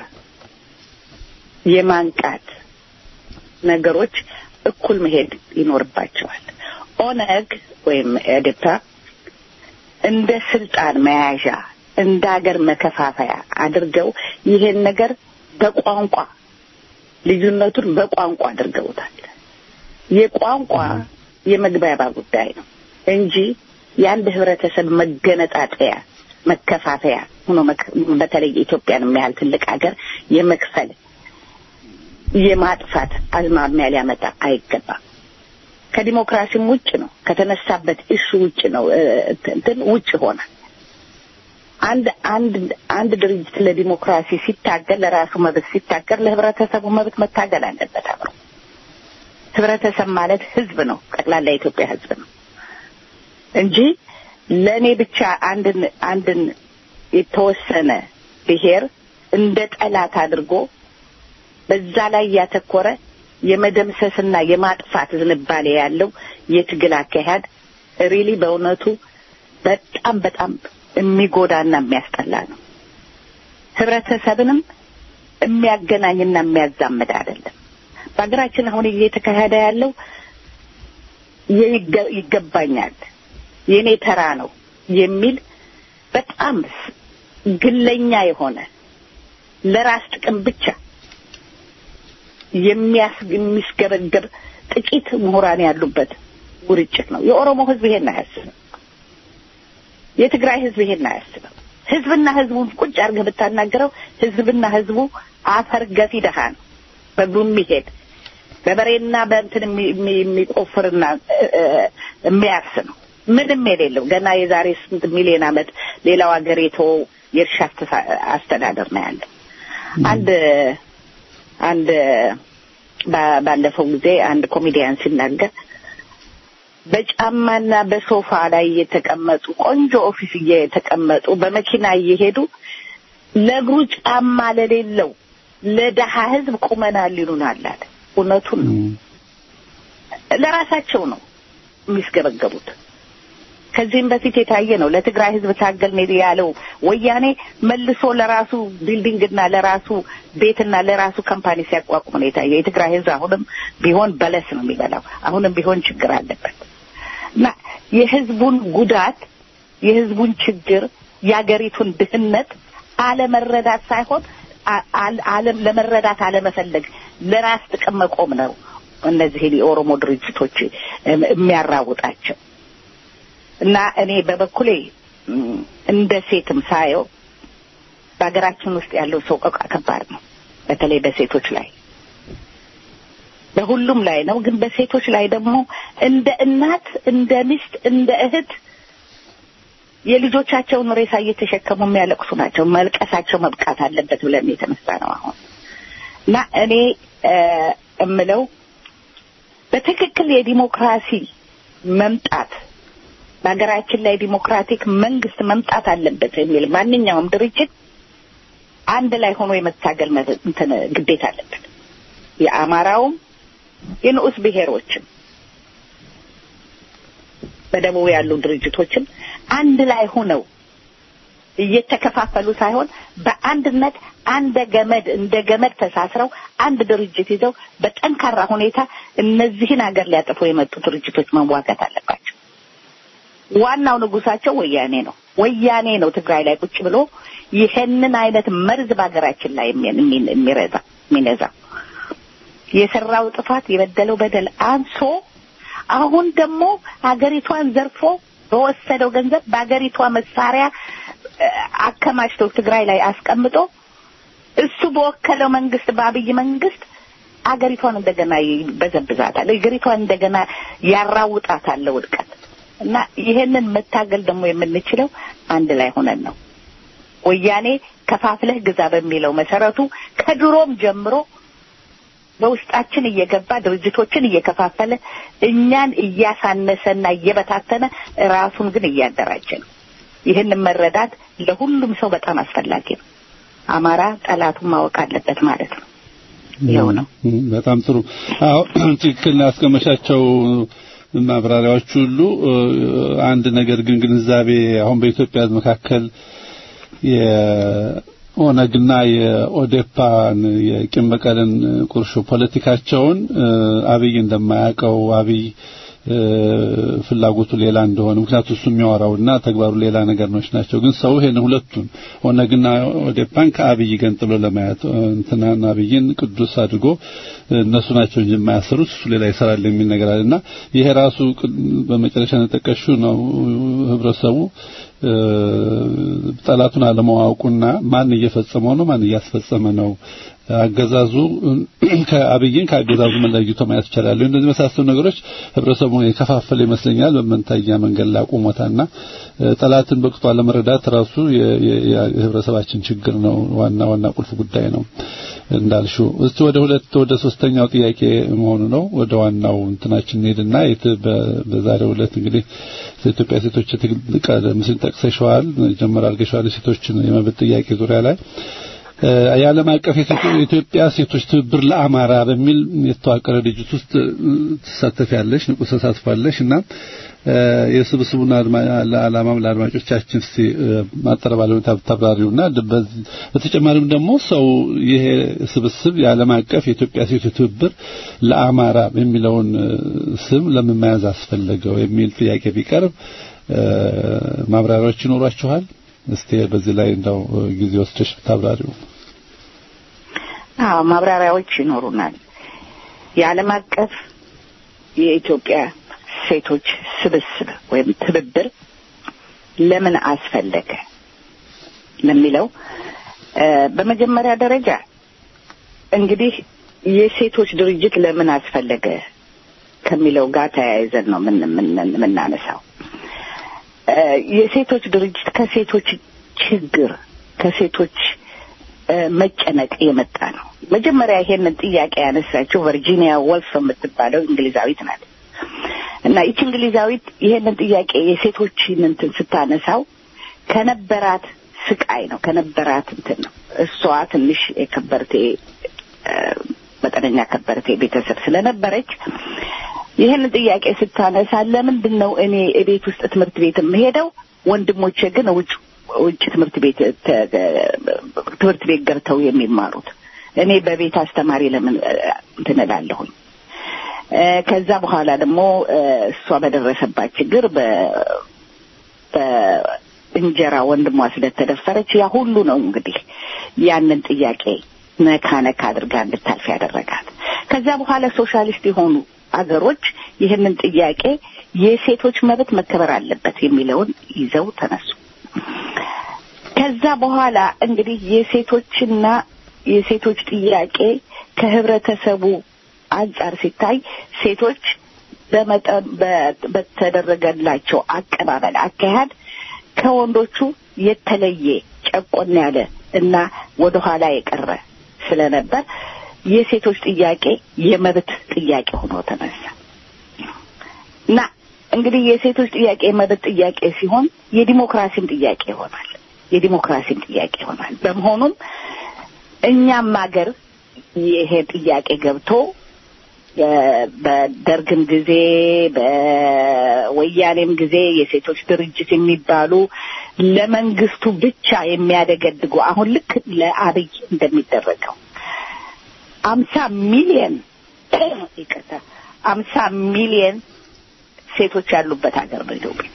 የማንቃት ነገሮች እኩል መሄድ ይኖርባቸዋል። ኦነግ ወይም ኤዴፓ እንደ ስልጣን መያዣ እንደ ሀገር መከፋፈያ አድርገው ይሄን ነገር በቋንቋ ልዩነቱን በቋንቋ አድርገውታል። የቋንቋ የመግባባ ጉዳይ ነው እንጂ የአንድ ህብረተሰብ መገነጣጠያ መከፋፈያ ሆኖ በተለይ ኢትዮጵያን የሚያህል ትልቅ ሀገር የመክፈል የማጥፋት አዝማሚያ ሊያመጣ አይገባም። ከዲሞክራሲም ውጭ ነው። ከተነሳበት እሹ ውጭ ነው። እንትን ውጭ ሆነ። አንድ አንድ አንድ ድርጅት ለዲሞክራሲ ሲታገል ለራሱ መብት ሲታገል ለህብረተሰቡ መብት መታገል አለበት አብሮ። ህብረተሰብ ማለት ህዝብ ነው። ጠቅላላ የኢትዮጵያ ህዝብ ነው እንጂ ለእኔ ብቻ አንድን አንድን የተወሰነ ብሔር እንደ ጠላት አድርጎ በዛ ላይ ያተኮረ የመደምሰስና የማጥፋት ዝንባሌ ያለው የትግል አካሄድ ሪሊ በእውነቱ በጣም በጣም የሚጎዳና የሚያስጠላ ነው። ህብረተሰብንም የሚያገናኝና የሚያዛምድ አይደለም። በሀገራችን አሁን እየተካሄደ ያለው ይገባኛል፣ የኔ ተራ ነው የሚል በጣም ግለኛ የሆነ ለራስ ጥቅም ብቻ የሚስገበገብ ጥቂት ምሁራን ያሉበት ውርጭት ነው። የኦሮሞ ህዝብ ይሄን አያስብም። የትግራይ ህዝብ ይሄን አያስብም። ህዝብና ህዝቡን ቁጭ አድርገህ ብታናገረው ህዝብና ህዝቡ አፈር ገፊ ደሃ ነው። በእግሩ የሚሄድ በበሬና በእንትን የሚቆፍርና የሚያርስ ነው። ምንም የሌለው ገና የዛሬ ስንት ሚሊዮን ዓመት ሌላው ሀገር የተወው የእርሻ አስተዳደር ነው ያለው። አንድ አንድ ባለፈው ጊዜ አንድ ኮሜዲያን ሲናገር በጫማና በሶፋ ላይ እየተቀመጡ ቆንጆ ኦፊስ እየተቀመጡ በመኪና እየሄዱ ለእግሩ ጫማ ለሌለው ለደሃ ህዝብ ቁመናል ይሉናል አለ። እውነቱን ነው። ለራሳቸው ነው የሚስገበገቡት። ከዚህም በፊት የታየ ነው። ለትግራይ ህዝብ ታገል ያለው ወያኔ መልሶ ለራሱ ቢልዲንግና ለራሱ ቤትና ለራሱ ካምፓኒ ሲያቋቁም ነው የታየ። የትግራይ ህዝብ አሁንም ቢሆን በለስ ነው የሚበላው። አሁንም ቢሆን ችግር አለበት እና የህዝቡን ጉዳት፣ የህዝቡን ችግር፣ የአገሪቱን ድህነት አለመረዳት ሳይሆን አለም ለመረዳት አለመፈለግ ለራስ ጥቅም መቆም ነው እነዚህ የኦሮሞ ድርጅቶች የሚያራውጣቸው እና እኔ በበኩሌ እንደ ሴትም ሳየው በሀገራችን ውስጥ ያለው ሰው ቀቃ ከባድ ነው። በተለይ በሴቶች ላይ በሁሉም ላይ ነው። ግን በሴቶች ላይ ደግሞ እንደ እናት፣ እንደ ሚስት፣ እንደ እህት የልጆቻቸውን ሬሳ እየተሸከሙ የሚያለቅሱ ናቸው። መልቀሳቸው መብቃት አለበት ብለን የተነሳ ነው አሁን እና እኔ እምለው በትክክል የዲሞክራሲ መምጣት በሀገራችን ላይ ዲሞክራቲክ መንግስት መምጣት አለበት የሚል ማንኛውም ድርጅት አንድ ላይ ሆኖ የመታገል እንትን ግዴታ አለበት። የአማራውም የንዑስ ብሔሮችም በደቡብ ያሉ ድርጅቶችም አንድ ላይ ሆነው እየተከፋፈሉ ሳይሆን በአንድነት አንደ ገመድ እንደ ገመድ ተሳስረው አንድ ድርጅት ይዘው በጠንካራ ሁኔታ እነዚህን ሀገር ሊያጠፉ የመጡ ድርጅቶች መዋጋት አለባቸው። ዋናው ንጉሳቸው ወያኔ ነው። ወያኔ ነው ትግራይ ላይ ቁጭ ብሎ ይሄንን አይነት መርዝ በሀገራችን ላይ የሚረዛ የሚነዛ የሰራው ጥፋት የበደለው በደል አንሶ አሁን ደግሞ ሀገሪቷን ዘርፎ በወሰደው ገንዘብ በሀገሪቷ መሳሪያ አከማችቶ ትግራይ ላይ አስቀምጦ እሱ በወከለው መንግስት በአብይ መንግስት አገሪቷን እንደገና ይበዘብዛታል። አገሪቷን እንደገና ያራውጣታል ውድቀት እና ይሄንን መታገል ደግሞ የምንችለው አንድ ላይ ሆነን ነው። ወያኔ ከፋፍለህ ግዛ በሚለው መሰረቱ ከድሮም ጀምሮ በውስጣችን እየገባ ድርጅቶችን እየከፋፈለ እኛን እያሳነሰና እየበታተነ ራሱን ግን እያደራጀ ነው። ይህንን መረዳት ለሁሉም ሰው በጣም አስፈላጊ ነው። አማራ ጠላቱን ማወቅ አለበት ማለት ነው። ይኸው ነው። በጣም ጥሩ። አዎ ትክክል ያስቀመሻቸው ማብራሪያዎች ሁሉ አንድ ነገር ግን ግንዛቤ አሁን በኢትዮጵያ መካከል የኦነግና የኦዴፓን የቂም በቀልን ቁርሾ ፖለቲካቸውን አብይ እንደማያውቀው አብይ ፍላጎቱ ሌላ እንደሆነ ምክንያቱ እሱ የሚያወራውና ተግባሩ ሌላ ነገር ነች ናቸው። ግን ሰው ይሄን ሁለቱን ኦነግና ኦዴፓን ከአብይ ገንጥሎ ለማየት እንትናና አብይን ቅዱስ አድርጎ እነሱ ናቸው እንጂ የማያሰሩት እሱ ሌላ ይሰራል የሚል ነገር አለና ይሄ ራሱ በመጨረሻ ነጠቀሹ ነው ህብረተሰቡ ጠላቱን አለማወቁና ማን እየፈጸመው ነው ማን እያስፈጸመ ነው አገዛዙ ከአብይን ከአገዛዙ መለይቶ ማየት ይቻላል። እንደዚህ መሳሰሉ ነገሮች ህብረተሰቡን የከፋፈለ ይመስለኛል። በመንታያ መንገድ ላይ አቁሞታና ጠላትን በቅጡ አለመረዳት ራሱ የህብረተሰባችን ችግር ነው። ዋና ዋና ቁልፍ ጉዳይ ነው እንዳልሽው። እስቲ ወደ ሁለት ወደ ሶስተኛው ጥያቄ መሆኑ ነው። ወደ ዋናው እንትናችን እንሄድና በዛሬው ዕለት እንግዲህ የኢትዮጵያ ሴቶች ቀደም ሲል ጠቅሰሽዋል፣ ጀመር አድርገሽዋል። የሴቶችን የመብት ጥያቄ ዙሪያ ላይ የዓለም አቀፍ የኢትዮጵያ ሴቶች ትብብር ለአማራ በሚል የተዋቀረ ድርጅት ውስጥ ትሳተፊያለሽ፣ ንቁ ተሳትፋለሽ እና የስብስቡን ዓላማም ለአድማጮቻችን እስቲ ማጠር ባለ ሁኔታ ብታብራሪውና በተጨማሪም ደግሞ ሰው ይሄ ስብስብ የዓለም አቀፍ የኢትዮጵያ ሴቶች ትብብር ለአማራ የሚለውን ስም ለምን መያዝ አስፈለገው የሚል ጥያቄ ቢቀርብ ማብራሪያዎች ይኖሯችኋል? እስቲ በዚህ ላይ እንደው ጊዜ ወስደሽ ብታብራሪው። አዎ ማብራሪያዎች ይኖሩናል። የዓለም አቀፍ የኢትዮጵያ ሴቶች ስብስብ ወይም ትብብር ለምን አስፈለገ ለሚለው በመጀመሪያ ደረጃ እንግዲህ የሴቶች ድርጅት ለምን አስፈለገ ከሚለው ጋር ተያይዘን ነው የምናነሳው። የሴቶች ድርጅት ከሴቶች ችግር ከሴቶች መጨነቅ የመጣ ነው። መጀመሪያ ይሄንን ጥያቄ ያነሳችው ቨርጂኒያ ወልፍ የምትባለው እንግሊዛዊት ናት እና ይቺ እንግሊዛዊት ይሄንን ጥያቄ የሴቶችን እንትን ስታነሳው ከነበራት ስቃይ ነው ከነበራት እንትን ነው። እሷ ትንሽ የከበርቴ መጠነኛ ከበርቴ ቤተሰብ ስለነበረች ይህን ጥያቄ ስታነሳ ለምንድን ነው እኔ ቤት ውስጥ ትምህርት ቤት የምሄደው ወንድሞቼ ግን ውጭ ውጭ ትምህርት ቤት ትምህርት ቤት ገብተው የሚማሩት እኔ በቤት አስተማሪ ለምን እንትን እላለሁኝ? ከዛ በኋላ ደግሞ እሷ በደረሰባት ችግር በእንጀራ ወንድሟ ስለተደፈረች ያ ሁሉ ነው እንግዲህ ያንን ጥያቄ ነካ ነካ አድርጋ እንድታልፍ ያደረጋት። ከዛ በኋላ ሶሻሊስት የሆኑ አገሮች ይህንን ጥያቄ የሴቶች መብት መከበር አለበት የሚለውን ይዘው ተነሱ። ከዛ በኋላ እንግዲህ የሴቶችና የሴቶች ጥያቄ ከህብረተሰቡ አንጻር ሲታይ ሴቶች በመጠን በተደረገላቸው አቀባበል አካሄድ ከወንዶቹ የተለየ ጨቆን ያለ እና ወደ ኋላ የቀረ ስለነበር የሴቶች ጥያቄ የመብት ጥያቄ ሆኖ ተነሳ እና እንግዲህ የሴቶች ጥያቄ የመብት ጥያቄ ሲሆን የዲሞክራሲም ጥያቄ ይሆናል። የዲሞክራሲም ጥያቄ ይሆናል። በመሆኑም እኛም ሀገር ይሄ ጥያቄ ገብቶ በደርግም ጊዜ በወያኔም ጊዜ የሴቶች ድርጅት የሚባሉ ለመንግስቱ ብቻ የሚያደገድጉ አሁን ልክ ለአብይ እንደሚደረገው አምሳ ሚሊየን ይቅርታ አምሳ ሚሊየን ሴቶች ያሉበት ሀገር ነው ኢትዮጵያ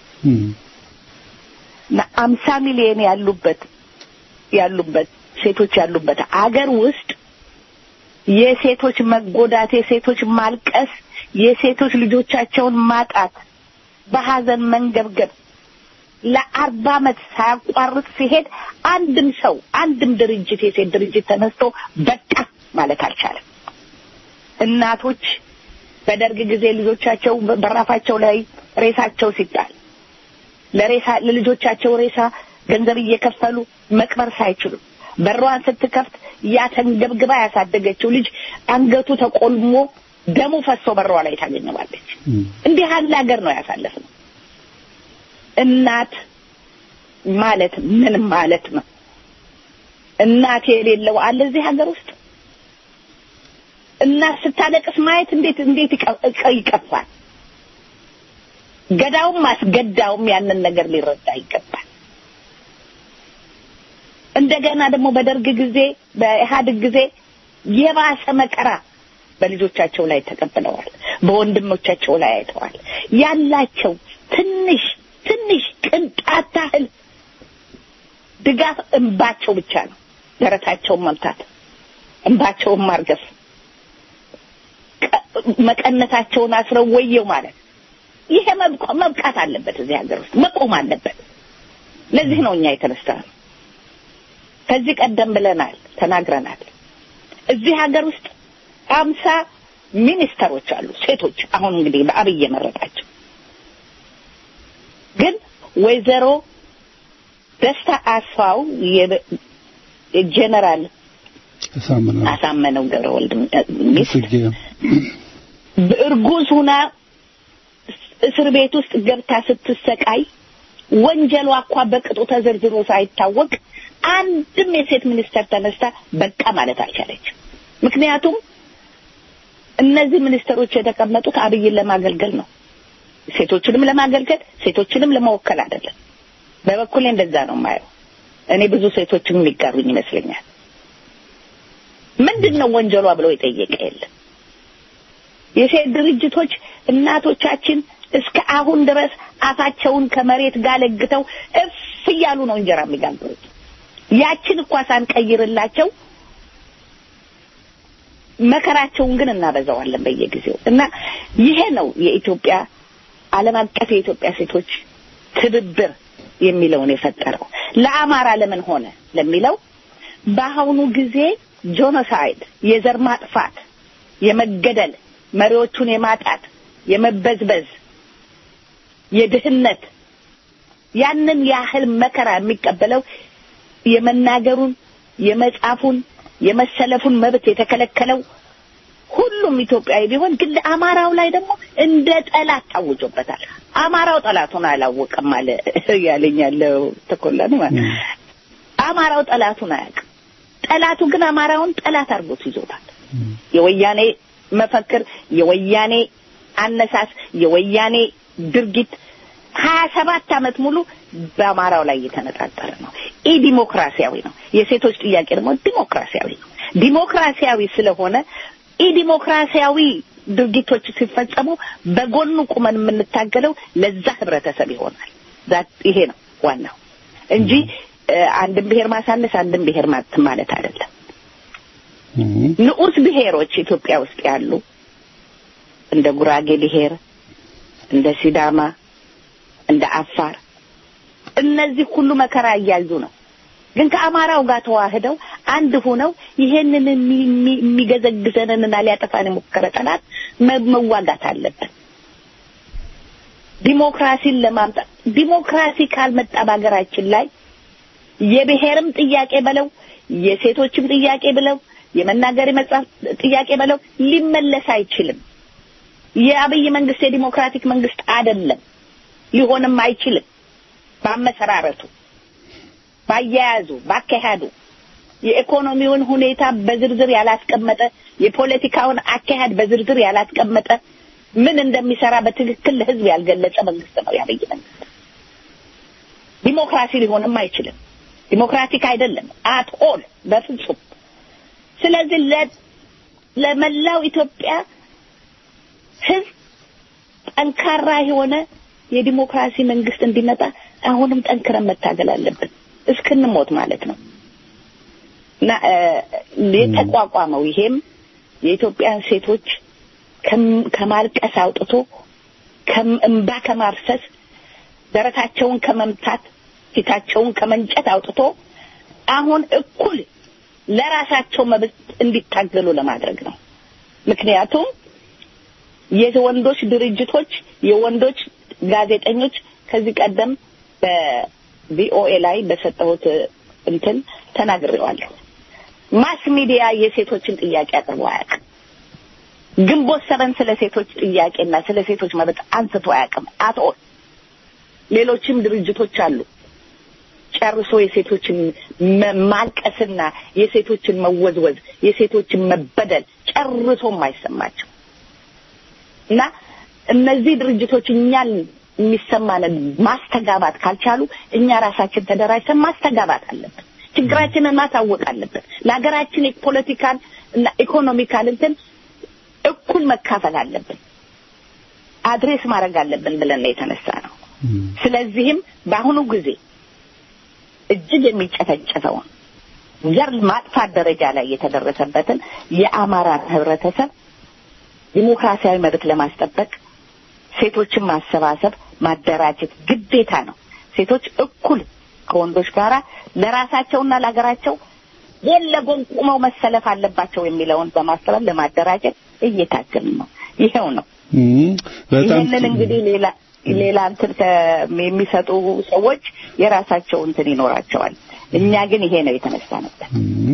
እና አምሳ ሚሊየን ያሉበት ያሉበት ሴቶች ያሉበት አገር ውስጥ የሴቶች መጎዳት፣ የሴቶች ማልቀስ፣ የሴቶች ልጆቻቸውን ማጣት፣ በሀዘን መንገብገብ ለአርባ ዓመት ሳያቋርጥ ሲሄድ አንድም ሰው አንድም ድርጅት የሴት ድርጅት ተነስቶ በቃ ማለት አልቻለም። እናቶች በደርግ ጊዜ ልጆቻቸው በራፋቸው ላይ ሬሳቸው ሲጣል ለሬሳ ለልጆቻቸው ሬሳ ገንዘብ እየከፈሉ መቅበር ሳይችሉ በሯን ስትከፍት ያተንገብግባ ያሳደገችው ልጅ አንገቱ ተቆልሞ ደሙ ፈሶ በሯ ላይ ታገኘዋለች። እንዲህ ያለ ሀገር ነው ያሳለፍነው። እናት ማለት ምን ማለት ነው? እናት የሌለው አለ እዚህ ሀገር ውስጥ? እናት ስታለቅስ ማየት እንዴት እንዴት ይቀፋል። ገዳውም አስገዳውም ያንን ነገር ሊረዳ ይገባል። እንደገና ደግሞ በደርግ ጊዜ በኢህአዴግ ጊዜ የባሰ መከራ በልጆቻቸው ላይ ተቀብለዋል። በወንድሞቻቸው ላይ አይተዋል። ያላቸው ትንሽ ትንሽ ቅንጣት ታህል ድጋፍ እንባቸው ብቻ ነው። ደረታቸውን መምታት፣ እንባቸውን ማርገፍ፣ መቀነታቸውን አስረው ወየው ማለት ይሄ መብቃት አለበት። እዚህ ሀገር ውስጥ መቆም አለበት። ለዚህ ነው እኛ የተነሳ ነው። ከዚህ ቀደም ብለናል፣ ተናግረናል። እዚህ ሀገር ውስጥ አምሳ ሚኒስተሮች አሉ ሴቶች። አሁን እንግዲህ በአብይ የመረጣቸው ግን ወይዘሮ ደስታ አስፋው የጀነራል አሳመነው ገብረ ወልድ ሚስት እርጉዝ ሁና እስር ቤት ውስጥ ገብታ ስትሰቃይ ወንጀሏ እኳ በቅጡ ተዘርዝሮ ሳይታወቅ አንድም የሴት ሚኒስተር ተነስታ በቃ ማለት አልቻለችም። ምክንያቱም እነዚህ ሚኒስተሮች የተቀመጡት አብይን ለማገልገል ነው። ሴቶችንም ለማገልገል ሴቶችንም ለመወከል አይደለም። በበኩሌ እንደዛ ነው የማየው። እኔ ብዙ ሴቶችም የሚጋሩኝ ይመስለኛል። ምንድን ነው ወንጀሏ ብለው የጠየቀ የለም። የሴት ድርጅቶች እናቶቻችን እስከ አሁን ድረስ አፋቸውን ከመሬት ጋር ለግተው እፍ እያሉ ነው እንጀራ የሚጋግሩት። ያችን እኳ ሳንቀይርላቸው መከራቸውን ግን እናበዛዋለን በየጊዜው እና ይሄ ነው የኢትዮጵያ ዓለም አቀፍ የኢትዮጵያ ሴቶች ትብብር የሚለውን የፈጠረው። ለአማራ ለምን ሆነ ለሚለው በአሁኑ ጊዜ ጆኖሳይድ፣ የዘር ማጥፋት፣ የመገደል፣ መሪዎቹን የማጣት፣ የመበዝበዝ፣ የድህነት ያንን ያህል መከራ የሚቀበለው የመናገሩን፣ የመጻፉን፣ የመሰለፉን መብት የተከለከለው ሁሉም ኢትዮጵያዊ ቢሆን ግን ለአማራው ላይ ደግሞ እንደ ጠላት ታውጆበታል። አማራው ጠላቱን አላወቀም አለ ያለኝ ያለው ተኮላን ማለት አማራው ጠላቱን አያውቅም። ጠላቱ ግን አማራውን ጠላት አድርጎት ይዞታል። የወያኔ መፈክር፣ የወያኔ አነሳስ፣ የወያኔ ድርጊት ሀያ ሰባት ዓመት ሙሉ በአማራው ላይ እየተነጣጠረ ነው። ኢ ዲሞክራሲያዊ ነው። የሴቶች ጥያቄ ደግሞ ዲሞክራሲያዊ ነው። ዲሞክራሲያዊ ስለሆነ ኢ ዲሞክራሲያዊ ድርጊቶች ሲፈጸሙ በጎኑ ቁመን የምንታገለው ለዛ ህብረተሰብ ይሆናል። ይሄ ነው ዋናው እንጂ አንድን ብሔር ማሳነስ አንድን ብሔር ማለት አይደለም። ንዑስ ብሔሮች ኢትዮጵያ ውስጥ ያሉ እንደ ጉራጌ ብሔር፣ እንደ ሲዳማ፣ እንደ አፋር እነዚህ ሁሉ መከራ እያዩ ነው። ግን ከአማራው ጋር ተዋህደው አንድ ሆነው ይሄንን የሚገዘግዘንንና ሊያጠፋን የሞከረ ጠላት መዋጋት አለብን። ዲሞክራሲን ለማምጣት ዲሞክራሲ ካልመጣ በሀገራችን ላይ የብሔርም ጥያቄ በለው የሴቶችም ጥያቄ ብለው የመናገር የመጻፍ ጥያቄ በለው ሊመለስ አይችልም። የአብይ መንግስት የዲሞክራቲክ መንግስት አይደለም፣ ሊሆንም አይችልም። ባመሰራረቱ፣ ባያያዙ፣ ባካሄዱ የኢኮኖሚውን ሁኔታ በዝርዝር ያላስቀመጠ የፖለቲካውን አካሄድ በዝርዝር ያላስቀመጠ ምን እንደሚሰራ በትክክል ለህዝብ ያልገለጸ መንግስት ነው የአብይ መንግስት። ዲሞክራሲ ሊሆንም አይችልም። ዲሞክራቲክ አይደለም አት ኦል በፍጹም። ስለዚህ ለመላው ኢትዮጵያ ህዝብ ጠንካራ የሆነ የዲሞክራሲ መንግስት እንዲመጣ አሁንም ጠንክረን መታገል አለብን እስክንሞት ማለት ነው እና የተቋቋመው ይሄም የኢትዮጵያን ሴቶች ከማልቀስ አውጥቶ እንባ ከማፍሰስ ደረታቸውን ከመምታት ፊታቸውን ከመንጨት አውጥቶ አሁን እኩል ለራሳቸው መብት እንዲታገሉ ለማድረግ ነው። ምክንያቱም የወንዶች ድርጅቶች፣ የወንዶች ጋዜጠኞች ከዚህ ቀደም በቪኦኤ ላይ በሰጠሁት እንትን ተናግሬዋለሁ። ማስ ሚዲያ የሴቶችን ጥያቄ አቅርቦ አያውቅም። ግንቦት ሰበን ስለ ሴቶች ጥያቄና ስለ ሴቶች መብት አንስቶ አያውቅም። አትኦል ሌሎችም ድርጅቶች አሉ ጨርሶ የሴቶችን ማልቀስና የሴቶችን መወዝወዝ የሴቶችን መበደል ጨርሶ የማይሰማቸው እና እነዚህ ድርጅቶች እኛን የሚሰማንን ማስተጋባት ካልቻሉ እኛ ራሳችን ተደራጅተን ማስተጋባት አለብን። ችግራችንን ማሳወቅ አለብን። ለሀገራችን የፖለቲካል እና ኢኮኖሚካል እንትን እኩል መካፈል አለብን። አድሬስ ማድረግ አለብን ብለን ነው የተነሳ ነው። ስለዚህም በአሁኑ ጊዜ እጅግ የሚጨፈጨፈውን ዘር ማጥፋት ደረጃ ላይ የተደረሰበትን የአማራን ህብረተሰብ ዲሞክራሲያዊ መብት ለማስጠበቅ ሴቶችን ማሰባሰብ፣ ማደራጀት ግዴታ ነው። ሴቶች እኩል ከወንዶች ጋራ ለራሳቸውና ለሀገራቸው ጎን ለጎን ቁመው መሰለፍ አለባቸው የሚለውን በማስተባበር ለማደራጀት እየታገልን ነው። ይሄው ነው። ይህንን እንግዲህ ሌላ ሌላ እንትን የሚሰጡ ሰዎች የራሳቸው እንትን ይኖራቸዋል። እኛ ግን ይሄ ነው የተነሳንበት።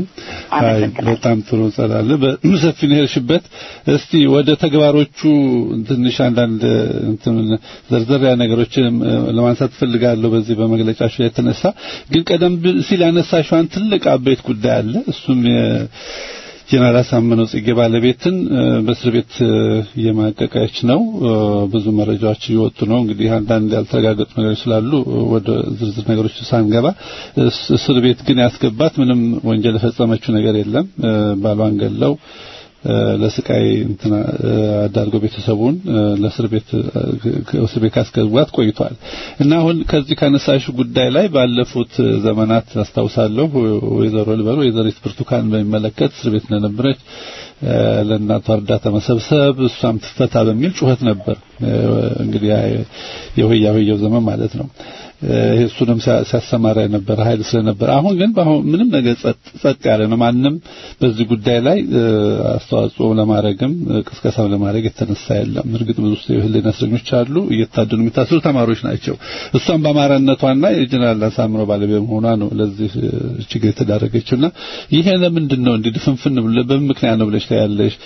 በጣም ጥሩ ጸዳለ በሰፊ ነው የሄድሽበት። እስቲ ወደ ተግባሮቹ ትንሽ አንዳንድ እንትን ዘርዘር ያ ነገሮችን ለማንሳት ፈልጋለሁ። በዚህ በመግለጫሽ ላይ የተነሳ ግን ቀደም ሲል ያነሳሽዋን ትልቅ አበይት ጉዳይ አለ። እሱም ጀነራል አሳምነው ጽጌ ባለቤትን በእስር ቤት እየማቀቀች ነው። ብዙ መረጃዎች እየወጡ ነው። እንግዲህ አንዳንድ ያልተረጋገጡ ነገሮች ስላሉ ወደ ዝርዝር ነገሮች ሳንገባ እስር ቤት ግን ያስገባት ምንም ወንጀል የፈጸመችው ነገር የለም። ባሏን ገለው ለስቃይ እንትና አዳርገው ቤተሰቡን ለእስር ቤት እስር ቤት ካስገባት ቆይቷል እና አሁን ከዚህ ካነሳሽ ጉዳይ ላይ ባለፉት ዘመናት አስታውሳለሁ ወይዘሮ ልበል ወይዘሪት ብርቱካን በሚመለከት እስር ቤት እንደነበረች ለእናቷ እርዳታ መሰብሰብ እሷም ትፈታ በሚል ጩኸት ነበር። እንግዲህ የሆያ ሆየው ዘመን ማለት ነው። እሱንም ሲያሰማራ የነበረ ኃይል ስለነበረ አሁን ግን በአሁን ምንም ነገር ጸጥ ያለ ነው። ማንም በዚህ ጉዳይ ላይ አስተዋጽኦ ለማድረግም ቅስቀሳም ለማድረግ የተነሳ የለም። እርግጥ ብዙ የህሊና እስረኞች አሉ፣ እየታደኑ የሚታሰሩ ተማሪዎች ናቸው። እሷም በአማራነቷና የጀነራል አሳምነው ባለቤት መሆኗ ነው ለዚህ ችግር የተዳረገችውና ይሄ ለምንድን ነው እንዲህ ድፍንፍን በምን ምክንያት ነው ብለሽ ታያለሽ?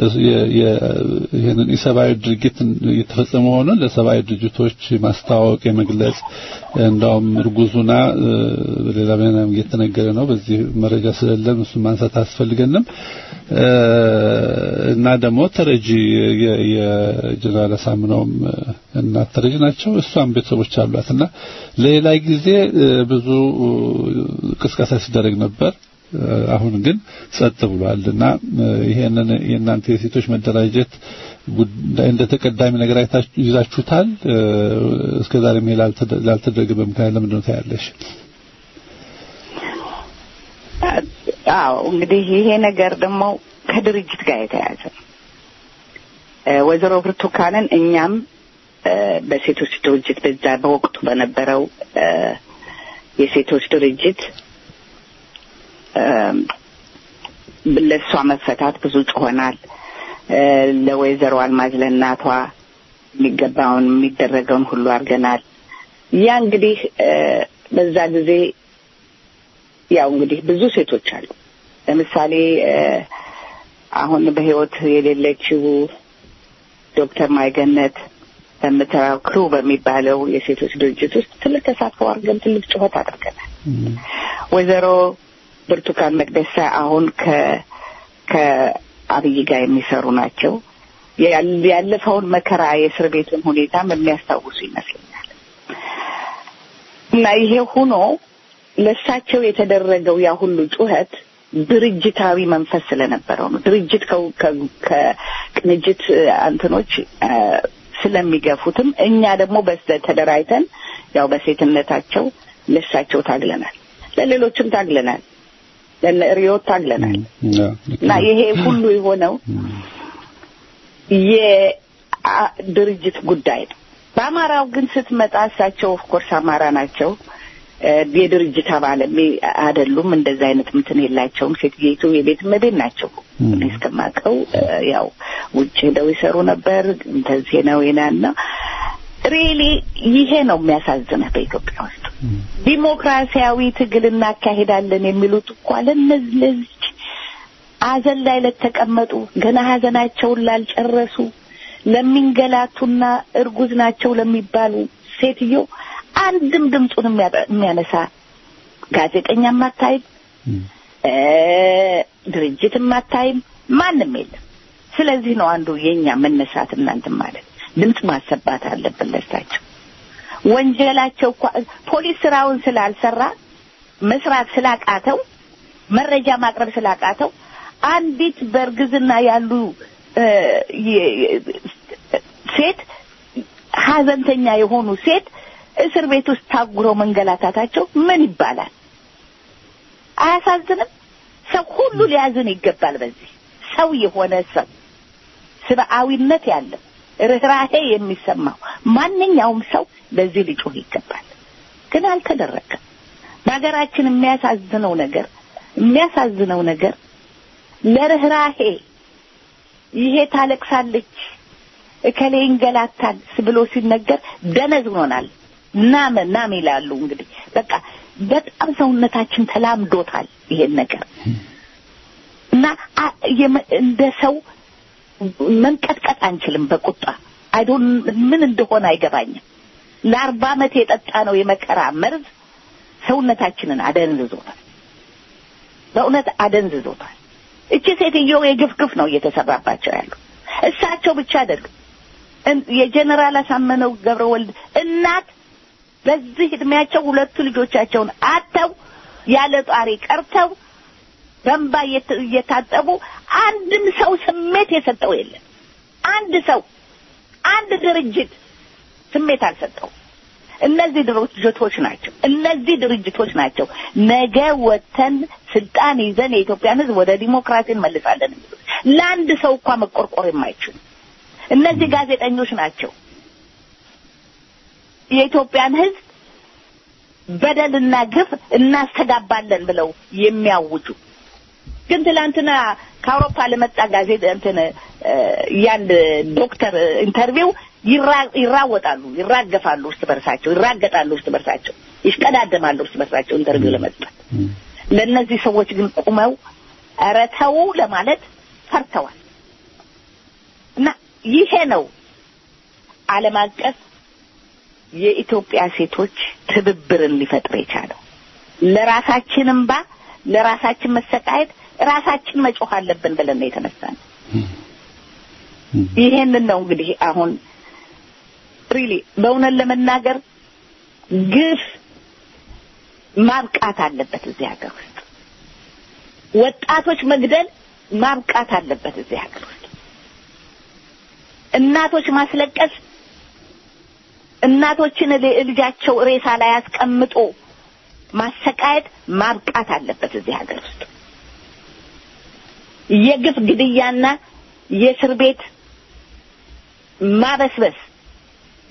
ይሄንን የሰብአዊ ድርጊት እየተፈጸመ ሆኖ ለሰብአዊ ድርጅቶች ማስታወቅ የመግለጽ እንዳውም እርጉዙና ሌላ በናም እየተነገረ ነው። በዚህ መረጃ ስለሌለን እሱን ማንሳት አያስፈልገንም እና ደግሞ ተረጂ የጀነራል አሳምነውም እናት ተረጂ ናቸው። እሷም ቤተሰቦች አሏት እና ለሌላ ጊዜ ብዙ ቅስቀሳ ሲደረግ ነበር። አሁን ግን ጸጥ ብሏል እና ይሄንን የእናንተ የሴቶች መደራጀት ጉዳይ እንደ ተቀዳሚ ነገር አይታችሁ ይዛችሁታል። እስከ ዛሬ ምን ላልተደረገ በምክንያት ለምንድን ነው ታያለሽ? አዎ እንግዲህ ይሄ ነገር ደግሞ ከድርጅት ጋር የተያያዘ ነው። ወይዘሮ ብርቱካንን እኛም በሴቶች ድርጅት በዛ በወቅቱ በነበረው የሴቶች ድርጅት ለእሷ መፈታት ብዙ ጮሆናል። ለወይዘሮ አልማዝ ለእናቷ የሚገባውን የሚደረገውን ሁሉ አድርገናል። ያ እንግዲህ በዛ ጊዜ ያው እንግዲህ ብዙ ሴቶች አሉ። ለምሳሌ አሁን በሕይወት የሌለችው ዶክተር ማይገነት በምትራው ክሩ በሚባለው የሴቶች ድርጅት ውስጥ ትልቅ ተሳትፎ አድርገን ትልቅ ጩኸት አድርገናል። ወይዘሮ ብርቱካን መቅደሳ አሁን ከ ከአብይ ጋር የሚሰሩ ናቸው። ያለፈውን መከራ የእስር ቤቱን ሁኔታም የሚያስታውሱ ይመስለኛል። እና ይሄ ሆኖ ለእሳቸው የተደረገው ያ ሁሉ ጩኸት ድርጅታዊ መንፈስ ስለነበረው ነው። ድርጅት ከቅንጅት አንትኖች ስለሚገፉትም እኛ ደግሞ በስተ ተደራጅተን ያው በሴትነታቸው ለእሳቸው ታግለናል፣ ለሌሎችም ታግለናል፣ ለነ ሪዮት ታግለናል እና ይሄ ሁሉ የሆነው የድርጅት ጉዳይ ነው። በአማራው ግን ስትመጣ እሳቸው ኦፍኮርስ አማራ ናቸው። የድርጅት አባል አይደሉም። እንደዛ አይነት ምትን የላቸውም። ሴትየቱ የቤት እመቤት ናቸው። እኔ እስከማውቀው ያው ውጭ ሄደው ይሰሩ ነበር። እንደዚህ ነው ይናና ሪሊ ይሄ ነው የሚያሳዝነህ በኢትዮጵያ ውስጥ ዲሞክራሲያዊ ትግል እናካሄዳለን የሚሉት እኮ ለእነዚህ ለዚች ሀዘን ላይ ለተቀመጡ ገና ሀዘናቸውን ላልጨረሱ ለሚንገላቱና እርጉዝ ናቸው ለሚባሉ ሴትዮ አንድም ድምፁን የሚያነሳ ጋዜጠኛም አታይም፣ ድርጅትም አታይም፣ ማንም የለም። ስለዚህ ነው አንዱ የኛ መነሳት እናንትን ማለት ድምፅ ማሰባት አለብን። ለሳቸው ወንጀላቸው እኮ ፖሊስ ስራውን ስላልሰራ መስራት ስላቃተው መረጃ ማቅረብ ስላቃተው አንዲት በእርግዝና ያሉ ሴት ሀዘንተኛ የሆኑ ሴት እስር ቤት ውስጥ ታጉረው መንገላታታቸው ምን ይባላል? አያሳዝንም? ሰው ሁሉ ሊያዝን ይገባል። በዚህ ሰው የሆነ ሰው ስብአዊነት ያለው ርኅራሄ የሚሰማው ማንኛውም ሰው ለዚህ ሊጮህ ይገባል። ግን አልተደረገም። በሀገራችን የሚያሳዝነው ነገር የሚያሳዝነው ነገር ለርኅራሄ ይሄ ታለቅሳለች እከሌ ይንገላታል ብሎ ሲነገር ደነዝ ሆኖናል። ናመ ናም ይላሉ። እንግዲህ በቃ በጣም ሰውነታችን ተላምዶታል ይሄን ነገር እና እንደ ሰው መንቀጥቀጥ አንችልም በቁጣ አይዶን ምን እንደሆነ አይገባኝም። ለአርባ ዓመት የጠጣ ነው የመከራ መርዝ ሰውነታችንን አደንዝዞታል። በእውነት አደንዝዞታል። እቺ ሴትዮ የግፍ ግፍ ነው እየተሰራባቸው ያሉ እሳቸው ብቻ አይደሉም። የጀኔራል አሳመነው ገብረ ወልድ እናት በዚህ እድሜያቸው ሁለቱ ልጆቻቸውን አጥተው ያለ ጧሪ ቀርተው በእንባ እየታጠቡ አንድም ሰው ስሜት የሰጠው የለም። አንድ ሰው አንድ ድርጅት ስሜት አልሰጠው። እነዚህ ድርጅቶች ናቸው እነዚህ ድርጅቶች ናቸው ነገ ወተን ስልጣን ይዘን የኢትዮጵያን ሕዝብ ወደ ዲሞክራሲ እንመልሳለን የሚሉት ለአንድ ሰው እንኳ መቆርቆር የማይችሉ እነዚህ ጋዜጠኞች ናቸው የኢትዮጵያን ሕዝብ በደልና ግፍ እናስተጋባለን ብለው የሚያውጁ ግን ትላንትና ከአውሮፓ ለመጣ ጋዜጣ እንትን ያንድ ዶክተር ኢንተርቪው ይራወጣሉ፣ ይራገፋሉ፣ እርስ በርሳቸው ይራገጣሉ፣ እርስ በርሳቸው ይሽቀዳደማሉ፣ እርስ በርሳቸው ኢንተርቪው ለመስጠት። ለእነዚህ ሰዎች ግን ቁመው ኧረ ተው ለማለት ፈርተዋል። እና ይሄ ነው ዓለም አቀፍ የኢትዮጵያ ሴቶች ትብብርን ሊፈጥር የቻለው ለራሳችን እምባ ለራሳችን መሰቃየት ራሳችን መጮህ አለብን ብለን ነው የተነሳን። ይሄንን ነው እንግዲህ አሁን ሪሊ በእውነት ለመናገር ግፍ ማብቃት አለበት እዚህ ሀገር ውስጥ። ወጣቶች መግደል ማብቃት አለበት እዚህ ሀገር ውስጥ። እናቶች ማስለቀስ፣ እናቶችን ልጃቸው ሬሳ ላይ አስቀምጦ ማሰቃየት ማብቃት አለበት እዚህ ሀገር ውስጥ። የግፍ ግድያና የእስር ቤት ማበስበስ፣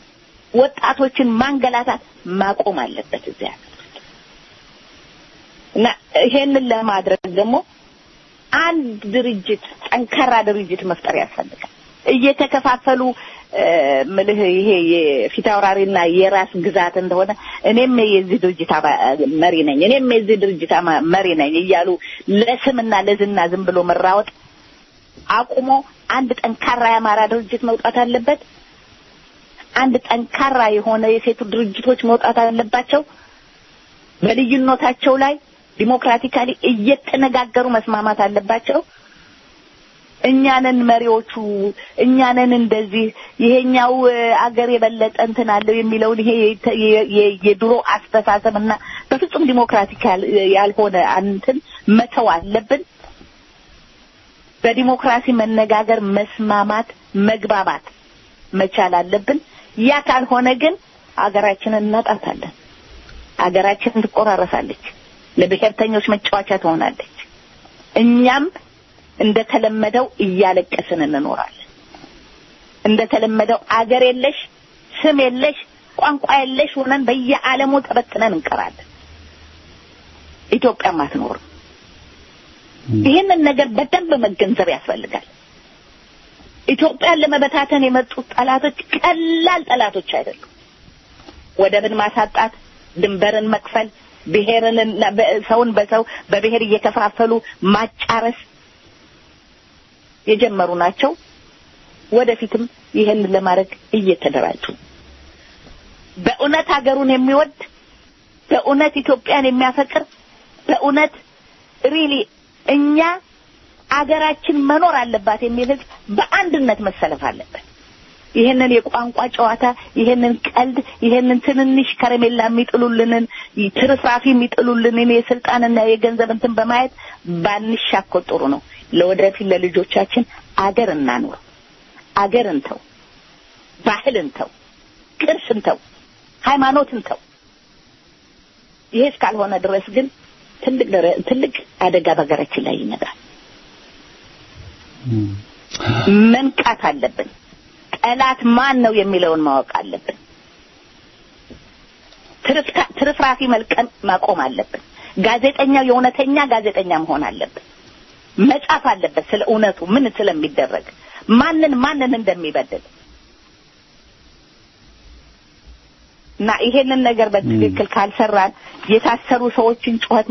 ወጣቶችን ማንገላታት ማቆም አለበት እዚህ ሀገር ውስጥ። እና ይሄንን ለማድረግ ደግሞ አንድ ድርጅት ጠንካራ ድርጅት መፍጠር ያስፈልጋል። እየተከፋፈሉ ምልህ ይሄ የፊት አውራሪና የራስ ግዛት እንደሆነ እኔም የዚህ ድርጅት መሪ ነኝ፣ እኔም የዚህ ድርጅት መሪ ነኝ እያሉ ለስምና ለዝና ዝም ብሎ መራወጥ አቁሞ አንድ ጠንካራ የአማራ ድርጅት መውጣት አለበት። አንድ ጠንካራ የሆነ የሴቱ ድርጅቶች መውጣት አለባቸው። በልዩነታቸው ላይ ዲሞክራቲካሊ እየተነጋገሩ መስማማት አለባቸው። እኛንን መሪዎቹ እኛንን እንደዚህ ይሄኛው አገር የበለጠ እንትን አለው የሚለውን ይሄ የድሮ አስተሳሰብ እና በፍጹም ዲሞክራቲክ ያልሆነ እንትን መተው አለብን። በዲሞክራሲ መነጋገር፣ መስማማት፣ መግባባት መቻል አለብን። ያ ካልሆነ ግን አገራችንን እናጣታለን። አገራችንን ትቆራረሳለች፣ ለብሔርተኞች መጫወቻ ትሆናለች። እኛም እንደተለመደው እያለቀስን እንኖራለን። እንደተለመደው አገር የለሽ ስም የለሽ ቋንቋ የለሽ ሆነን በየዓለሙ ተበትነን እንቀራለን። ኢትዮጵያም አትኖርም። ይህንን ነገር በደንብ መገንዘብ ያስፈልጋል። ኢትዮጵያን ለመበታተን የመጡት ጠላቶች ቀላል ጠላቶች አይደሉም። ወደብን ማሳጣት፣ ድንበርን መክፈል፣ ብሔርን ሰውን በሰው በብሔር እየከፋፈሉ ማጫረስ የጀመሩ ናቸው። ወደፊትም ይህን ለማድረግ እየተደራጁ በእውነት ሀገሩን የሚወድ በእውነት ኢትዮጵያን የሚያፈቅር በእውነት ሪሊ እኛ አገራችን መኖር አለባት የሚል ህዝብ በአንድነት መሰለፍ አለበት። ይህንን የቋንቋ ጨዋታ፣ ይህንን ቀልድ፣ ይህንን ትንንሽ ከረሜላ የሚጥሉልንን ትርፍራፊ የሚጥሉልንን የስልጣንና የገንዘብ እንትን በማየት ባንሻኮት ጥሩ ነው። ለወደፊት ለልጆቻችን አገር እናኑር። አገር እንተው፣ ባህል እንተው፣ ቅርስ እንተው፣ ሃይማኖት እንተው። ይሄ እስካልሆነ ድረስ ግን ትልቅ ትልቅ አደጋ በሀገራችን ላይ ይመጣል። መንቃት አለብን። ጠላት ማን ነው የሚለውን ማወቅ አለብን። ትርፍራፊ መልቀም ማቆም አለብን። ጋዜጠኛው የእውነተኛ ጋዜጠኛ መሆን አለብን። መጻፍ አለበት ስለ እውነቱ ምን ስለሚደረግ ማንን ማንን እንደሚበድል እና ይሄንን ነገር በትክክል ካልሰራን የታሰሩ ሰዎችን ጩኸት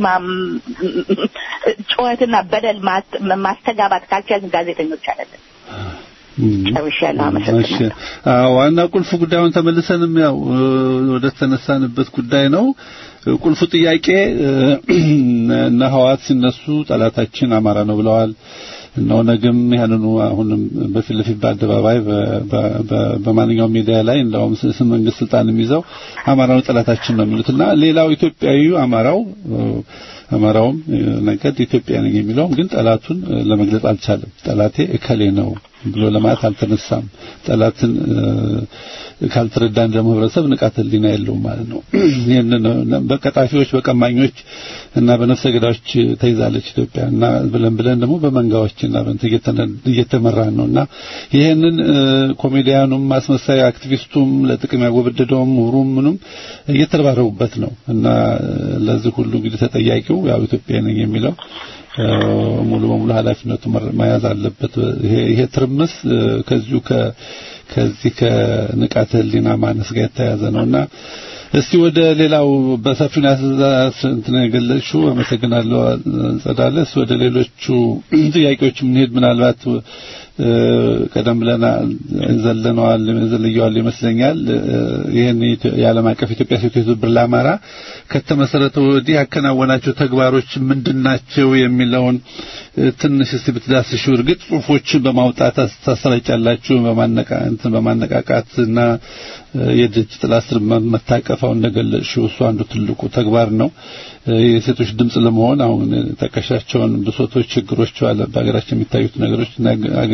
ጩኸትና በደል ማስተጋባት ካልቻልን ጋዜጠኞች አይደለም። ጨርሻለሁ። አመሰግናለሁ። ዋና ቁልፍ ጉዳዩን ተመልሰንም ያው ወደ ተነሳንበት ጉዳይ ነው። ቁልፉ ጥያቄ እነ ህዋት ሲነሱ ጠላታችን አማራ ነው ብለዋል። እነ ኦነግም ያንኑ አሁንም በፊት ለፊት በአደባባይ በማንኛውም ሚዲያ ላይ እንደውም ስም መንግስት ስልጣንም ይዘው አማራ ነው ጠላታችን ነው የሚሉትና ሌላው ኢትዮጵያዊ አማራው አማራውም ነገድ ኢትዮጵያ ነኝ የሚለውም ግን ጠላቱን ለመግለጽ አልቻለም። ጠላቴ እከሌ ነው ብሎ ለማለት አልተነሳም። ጠላትን ካልተረዳን ደግሞ ህብረተሰብ ንቃተ ህሊና የለውም ማለት ነው። ይህንን በቀጣፊዎች በቀማኞች እና በነፍሰ ገዳዮች ተይዛለች ኢትዮጵያ እና ብለን ብለን ደግሞ በመንጋዎችና በእንትን እየተመራን ነው እና ይህንን ኮሜዲያኑም አስመሳይ አክቲቪስቱም ለጥቅም ያጎበደደውም ምሁሩም ምኑም እየተረባረቡበት ነው እና ለዚህ ሁሉ እንግዲህ ተጠያቂው ያው ኢትዮጵያ ነኝ የሚለው ሙሉ በሙሉ ኃላፊነቱ መያዝ አለበት። ይሄ ይሄ ትርምስ ከዚሁ ከዚህ ከንቃተ ህሊና ማነስ ጋር የተያያዘ ነውና እስቲ ወደ ሌላው በሰፊው እንትን የገለጽሽው አመሰግናለሁ ጸዳለ። እስቲ ወደ ሌሎቹ ጥያቄዎች የምንሄድ ምናልባት ቀደም ብለን ዘለነዋል ዘለየዋል ይመስለኛል። ይህን የዓለም አቀፍ ኢትዮጵያ ሴቶች ትብብር ለአማራ ከተመሰረተ ወዲህ ያከናወናቸው ተግባሮች ምንድናቸው የሚለውን ትንሽ እስቲ ብትዳስሹ። እርግጥ ጽሁፎችን በማውጣት ታሰራጫላችሁ በማነቃ እንትን በማነቃቃት እና የድርጅት ጥላ ስር መታቀፋው እንደገለጽሽው እሱ አንዱ ትልቁ ተግባር ነው። የሴቶች ድምጽ ለመሆን አሁን ጠቀሻቸውን ብሶቶች፣ ችግሮች አለ በሀገራችን የሚታዩት ነገሮች እና ሀገሪቱ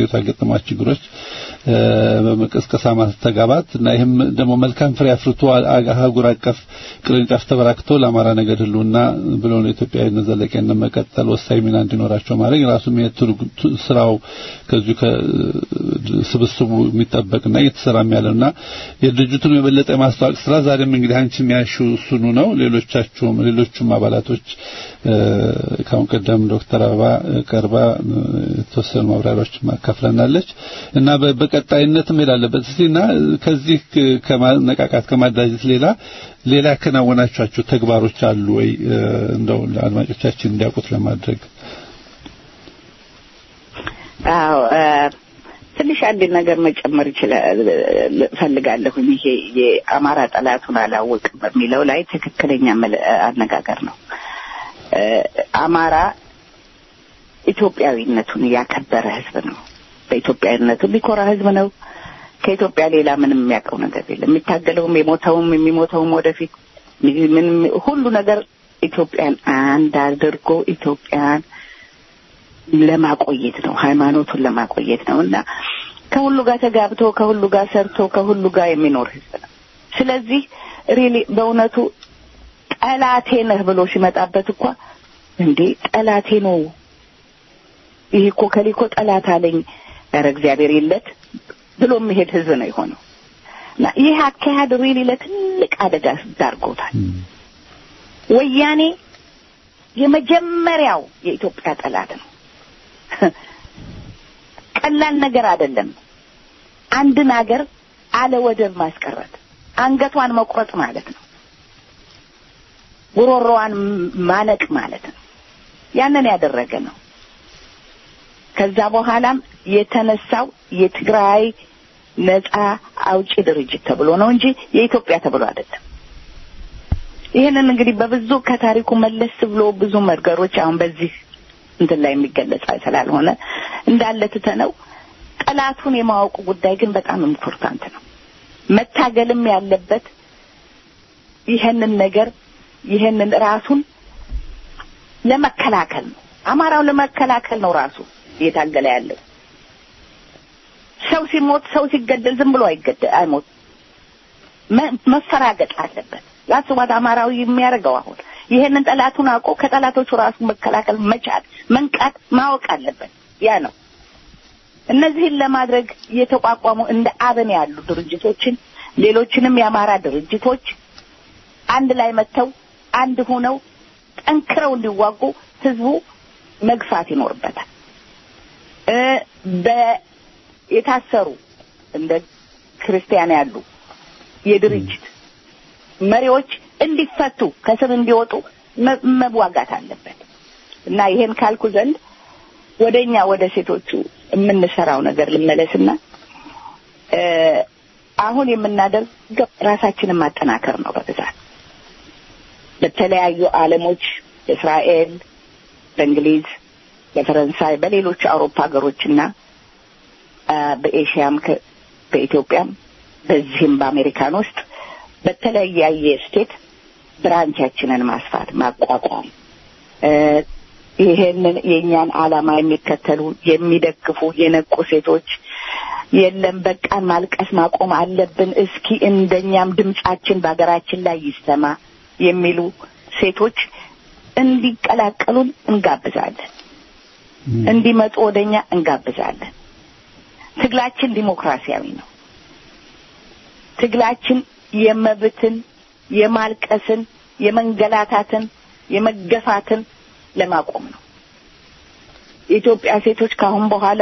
በሀገሪቷ የገጠሟት ችግሮች በመቀስቀሳ ማስተጋባት እና ይህም ደግሞ መልካም ፍሬ አፍርቶ አህጉር አቀፍ ቅርንጫፍ ተበራክቶ ለአማራ ነገድ ህልውና ብሎ ነው ኢትዮጵያዊነት ዘለቄነት መቀጠል ወሳኝ ሚና እንዲኖራቸው ማድረግ ራሱም ስራው ከዚሁ ከስብስቡ የሚጠበቅና እየተሰራም ያለውና የድርጅቱን የበለጠ የማስተዋወቅ ስራ ዛሬም እንግዲህ አንቺ የሚያሹ እሱኑ ነው። ሌሎቻችሁም ሌሎቹም አባላቶች ከአሁን ቀደም ዶክተር አበባ ቀርባ የተወሰኑ ማብራሪያዎች ማካፍለናለች እና በቀጣይነት መሄድ አለበት እስቲ እና ከዚህ ከማነቃቃት ከማዳጀት ሌላ ሌላ ያከናወናቸዋቸው ተግባሮች አሉ ወይ እንደው ለአድማጮቻችን እንዲያውቁት ለማድረግ አዎ ትንሽ አንድ ነገር መጨመር ይችላል ፈልጋለሁኝ። ይሄ የአማራ ጠላቱን አላወቅም በሚለው ላይ ትክክለኛ አነጋገር ነው። አማራ ኢትዮጵያዊነቱን ያከበረ ህዝብ ነው። በኢትዮጵያዊነቱ የሚኮራ ህዝብ ነው። ከኢትዮጵያ ሌላ ምንም የሚያውቀው ነገር የለም። የሚታገለውም የሞተውም የሚሞተውም ወደፊት ምንም ሁሉ ነገር ኢትዮጵያን አንድ አድርጎ ኢትዮጵያን ለማቆየት ነው፣ ሃይማኖቱን ለማቆየት ነው እና ከሁሉ ጋር ተጋብቶ ከሁሉ ጋር ሰርቶ ከሁሉ ጋር የሚኖር ህዝብ ነው። ስለዚህ ሪሊ በእውነቱ ጠላቴ ነህ ብሎ ሲመጣበት እኳ እንዴ ጠላቴ ነው ይህ እኮ ከሊኮ ጠላት አለኝ ኧረ እግዚአብሔር የለት ብሎ የሚሄድ ህዝብ ነው የሆነው እና ይህ አካሄድ ሪሊ ለትልቅ አደጋ ዳርጎታል። ወያኔ የመጀመሪያው የኢትዮጵያ ጠላት ነው። ቀላል ነገር አይደለም። አንድን ሀገር አለ ወደብ ማስቀረት አንገቷን መቁረጥ ማለት ነው። ጉሮሮዋን ማነቅ ማለት ነው። ያንን ያደረገ ነው። ከዛ በኋላም የተነሳው የትግራይ ነጻ አውጪ ድርጅት ተብሎ ነው እንጂ የኢትዮጵያ ተብሎ አይደለም። ይህንን እንግዲህ በብዙ ከታሪኩ መለስ ብሎ ብዙ መርገሮች አሁን በዚህ እንትን ላይ የሚገለጽ ስላልሆነ እንዳለ ትተነው ጠላቱን የማወቁ ጉዳይ ግን በጣም ኢምፖርታንት ነው። መታገልም ያለበት ይህንን ነገር ይህንን ራሱን ለመከላከል ነው። አማራው ለመከላከል ነው ራሱ እየታገለ ያለው። ሰው ሲሞት ሰው ሲገደል ዝም ብሎ አይገደል አይሞት መፈራገጥ አለበት። ያስባት አማራዊ የሚያደርገው አሁን ይሄንን ጠላቱን አውቆ ከጠላቶቹ ራሱ መከላከል መቻል መንቃት ማወቅ አለበት። ያ ነው። እነዚህን ለማድረግ የተቋቋሙ እንደ አብን ያሉ ድርጅቶችን ሌሎችንም የአማራ ድርጅቶች አንድ ላይ መጥተው አንድ ሆነው ጠንክረው እንዲዋጉ ህዝቡ መግፋት ይኖርበታል። የታሰሩ እንደ ክርስቲያን ያሉ የድርጅት መሪዎች እንዲፈቱ ከስር እንዲወጡ መዋጋት አለበት እና ይሄን ካልኩ ዘንድ ወደኛ ወደ ሴቶቹ የምንሰራው ነገር ልመለስና አሁን የምናደርገው ራሳችንን ማጠናከር ነው። በብዛት በተለያዩ ዓለሞች በእስራኤል፣ በእንግሊዝ፣ በፈረንሳይ፣ በሌሎች አውሮፓ ሀገሮችና በኤሽያም በኢትዮጵያም በዚህም በአሜሪካን ውስጥ በተለያየ ስቴት ብራንቻችንን ማስፋት ማቋቋም ይሄንን የእኛን ዓላማ የሚከተሉ የሚደግፉ የነቁ ሴቶች የለም በቃን ማልቀስ ማቆም አለብን፣ እስኪ እንደኛም ድምጻችን በሀገራችን ላይ ይሰማ የሚሉ ሴቶች እንዲቀላቀሉን እንጋብዛለን። እንዲመጡ ወደኛ እንጋብዛለን። ትግላችን ዲሞክራሲያዊ ነው። ትግላችን የመብትን፣ የማልቀስን፣ የመንገላታትን፣ የመገፋትን ለማቆም ነው። የኢትዮጵያ ሴቶች ከአሁን በኋላ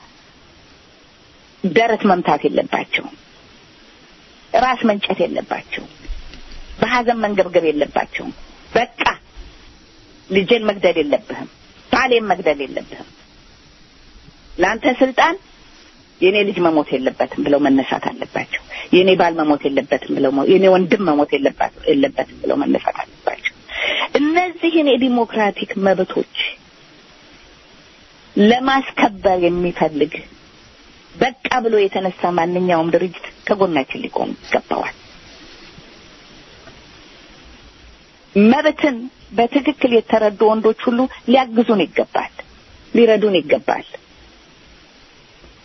ደረት መምታት የለባቸውም። ራስ መንጨት የለባቸውም። በሀዘን መንገብገብ የለባቸውም። በቃ ልጄን መግደል የለብህም፣ ባሌን መግደል የለብህም፣ ለአንተ ስልጣን የኔ ልጅ መሞት የለበትም ብለው መነሳት አለባቸው። የኔ ባል መሞት የለበትም ብለው የኔ ወንድም መሞት የለበትም ብለው መነሳት አለባቸው። እነዚህን የዲሞክራቲክ መብቶች ለማስከበር የሚፈልግ በቃ ብሎ የተነሳ ማንኛውም ድርጅት ከጎናችን ሊቆም ይገባዋል። መብትን በትክክል የተረዱ ወንዶች ሁሉ ሊያግዙን ይገባል፣ ሊረዱን ይገባል።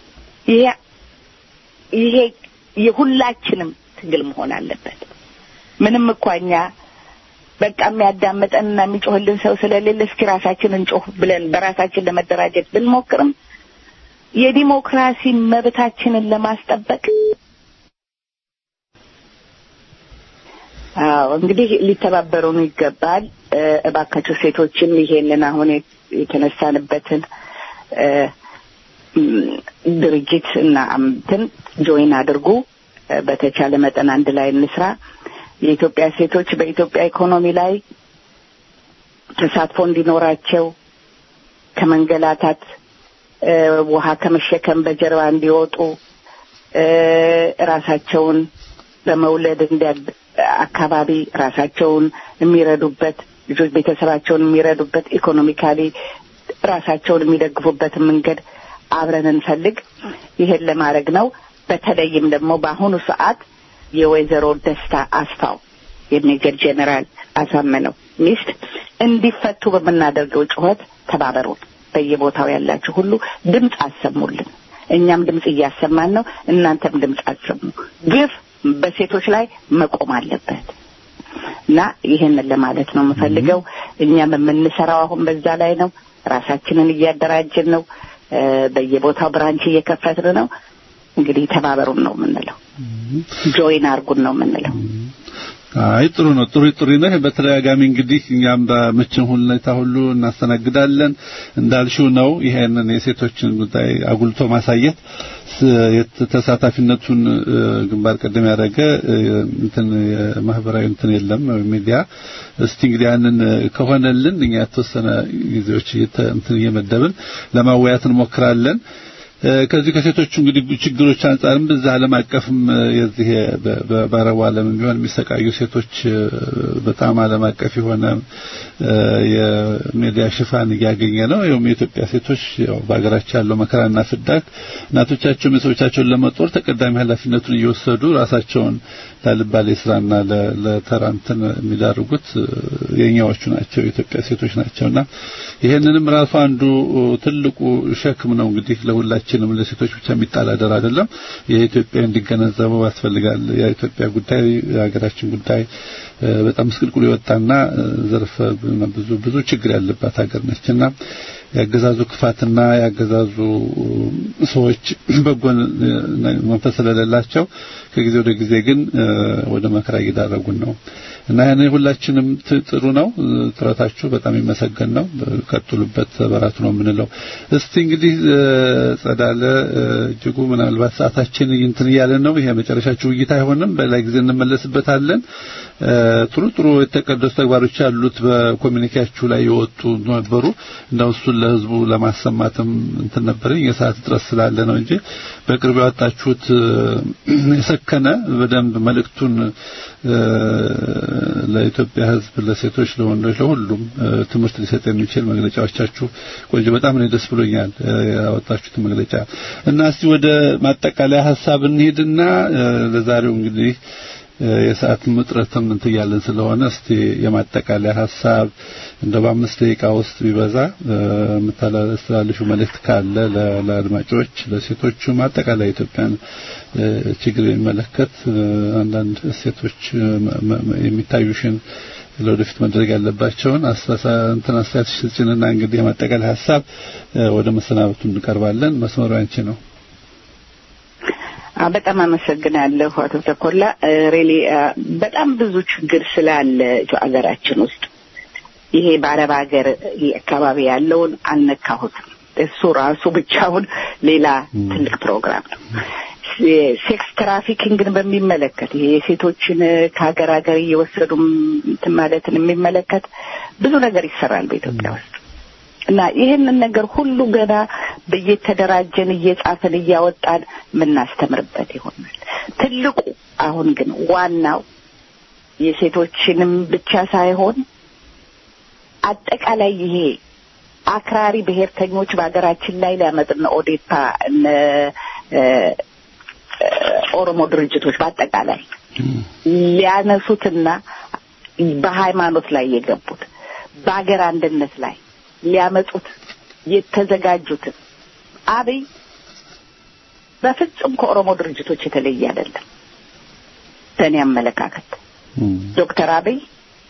ይሄ ይሄ የሁላችንም ትግል መሆን አለበት። ምንም እኳ እኛ በቃ የሚያዳምጠንና የሚጮህልን ሰው ስለሌለ እስኪ ራሳችንን ጮህ ብለን በራሳችን ለመደራጀት ብንሞክርም የዲሞክራሲ መብታችንን ለማስጠበቅ አዎ እንግዲህ ሊተባበሩን ይገባል። እባካቸው ሴቶችም ይሄንን አሁን የተነሳንበትን ድርጅት እና እንትን ጆይን አድርጉ። በተቻለ መጠን አንድ ላይ እንስራ። የኢትዮጵያ ሴቶች በኢትዮጵያ ኢኮኖሚ ላይ ተሳትፎ እንዲኖራቸው ከመንገላታት ውሃ ከመሸከም በጀርባ እንዲወጡ ራሳቸውን በመውለድ እንዲያ አካባቢ ራሳቸውን የሚረዱበት ልጆች ቤተሰባቸውን የሚረዱበት ኢኮኖሚካሊ ራሳቸውን የሚደግፉበትን መንገድ አብረን እንፈልግ። ይሄን ለማድረግ ነው። በተለይም ደግሞ በአሁኑ ሰዓት የወይዘሮ ደስታ አስፋው የሜጀር ጄኔራል አሳመነው ሚስት እንዲፈቱ በምናደርገው ጩኸት ተባበሩን። በየቦታው ያላችሁ ሁሉ ድምፅ አሰሙልን። እኛም ድምፅ እያሰማን ነው። እናንተም ድምፅ አሰሙ። ግፍ በሴቶች ላይ መቆም አለበት እና ይሄንን ለማለት ነው የምፈልገው። እኛም የምንሰራው አሁን በዛ ላይ ነው። ራሳችንን እያደራጀን ነው። በየቦታው ብራንች እየከፈትን ነው። እንግዲህ ተባበሩን ነው የምንለው። ጆይን አርጉን ነው የምንለው። አይ ጥሩ ነው። ጥሩ ጥሩ ነው። በተደጋጋሚ እንግዲህ እኛም በምችን ሁኔታ ሁሉ እናስተናግዳለን። እንዳልሽው ነው። ይሄንን የሴቶችን ጉዳይ አጉልቶ ማሳየት ተሳታፊነቱን ግንባር ቀደም ያደረገ እንትን ማህበራዊ እንትን የለም ሚዲያ። እስቲ እንግዲህ ያንን ከሆነልን እኛ የተወሰነ ጊዜዎች እንትን እየመደብን ለማወያት እንሞክራለን። ከዚህ ከሴቶቹ እንግዲህ ችግሮች አንጻርም በዛ ዓለም አቀፍም የዚህ በአረቡ ዓለም ቢሆን የሚሰቃዩ ሴቶች በጣም ዓለም አቀፍ የሆነ የሚዲያ ሽፋን እያገኘ ነው። ይኸውም የኢትዮጵያ ሴቶች ያው በሀገራቸው ያለው መከራና ፍዳት እናቶቻቸው ቤተሰቦቻቸውን ለመጦር ተቀዳሚ ኃላፊነቱን እየወሰዱ ራሳቸውን ላልባሌ ስራና ለተራ እንትን የሚዳርጉት የኛዎቹ ናቸው፣ የኢትዮጵያ ሴቶች ናቸውና ይሄንንም ራሱ አንዱ ትልቁ ሸክም ነው እንግዲህ ለሁላችንም ለሴቶች ብቻ የሚጣል አደራ አይደለም። የኢትዮጵያ እንዲገነዘበው ያስፈልጋል። የኢትዮጵያ ጉዳይ የሀገራችን ጉዳይ በጣም ምስቅልቅሉ የወጣና ዘርፈ ብዙ ብዙ ችግር ያለባት ሀገር ነችና ያገዛዙ ክፋትና ያገዛዙ ሰዎች በጎ መንፈስ ስለሌላቸው ከጊዜ ወደ ጊዜ ግን ወደ መከራ እየዳረጉን ነው እና ያን ሁላችንም ጥሩ ነው። ጥረታችሁ በጣም ይመሰገን ነው። ቀጥሉበት፣ በራቱ ነው የምንለው። እስቲ እንግዲህ ጸዳለ እጅጉ ምናልባት ሰዓታችን እንትን እያለን ነው። ይሄ መጨረሻችሁ ውይይት አይሆንም። በሌላ ጊዜ እንመለስበታለን። ጥሩ ጥሩ የተቀደሱ ተግባሮች ያሉት በኮሚኒኬያችሁ ላይ የወጡ ነበሩ። እንደው እሱን ለህዝቡ ለማሰማትም እንትን ነበረኝ የሰዓት እጥረት ስላለ ነው እንጂ በቅርቡ ያወጣችሁት የሰከነ በደንብ መልእክቱን ለኢትዮጵያ ህዝብ፣ ለሴቶች፣ ለወንዶች፣ ለሁሉም ትምህርት ሊሰጥ የሚችል መግለጫዎቻችሁ ቆንጆ፣ በጣም ነው ደስ ብሎኛል ያወጣችሁት መግለጫ እና እስቲ ወደ ማጠቃለያ ሀሳብ እንሄድና ለዛሬው እንግዲህ የሰዓት ምጥረትም እንትን ያለን ስለሆነ እስቲ የማጠቃለያ ሀሳብ እንደ በአምስት ደቂቃ ውስጥ ቢበዛ የምታስተላልፉ መልእክት ካለ ለአድማጮች፣ ለሴቶቹ አጠቃላይ ኢትዮጵያን ችግር የሚመለከት አንዳንድ ሴቶች የሚታዩሽን ለወደፊት መድረግ ያለባቸውን እንትን አስተያየት ስጭንና እንግዲህ የማጠቃለያ ሀሳብ ወደ መሰናበቱ እንቀርባለን። መስመሩ ያንቺ ነው። በጣም አመሰግናለሁ አቶ ተኮላ። ሬሊ በጣም ብዙ ችግር ስላለ ሀገራችን ውስጥ ይሄ በአረብ ሀገር አካባቢ ያለውን አልነካሁትም። እሱ ራሱ ብቻውን ሌላ ትልቅ ፕሮግራም ነው። ሴክስ ትራፊኪንግን በሚመለከት ይሄ የሴቶችን ከሀገር ሀገር እየወሰዱ እንትን ማለትን የሚመለከት ብዙ ነገር ይሰራል በኢትዮጵያ ውስጥ እና ይህንን ነገር ሁሉ ገና እየተደራጀን እየጻፍን እያወጣን የምናስተምርበት ይሆናል። ትልቁ አሁን ግን ዋናው የሴቶችንም ብቻ ሳይሆን አጠቃላይ ይሄ አክራሪ ብሔርተኞች በሀገራችን ላይ ሊያመጥና ኦዴፓ እነ ኦሮሞ ድርጅቶች በአጠቃላይ ሊያነሱትና በሃይማኖት ላይ የገቡት በሀገር አንድነት ላይ ሊያመጡት የተዘጋጁትን አብይ በፍጹም ከኦሮሞ ድርጅቶች የተለየ አይደለም። በእኔ አመለካከት ዶክተር አብይ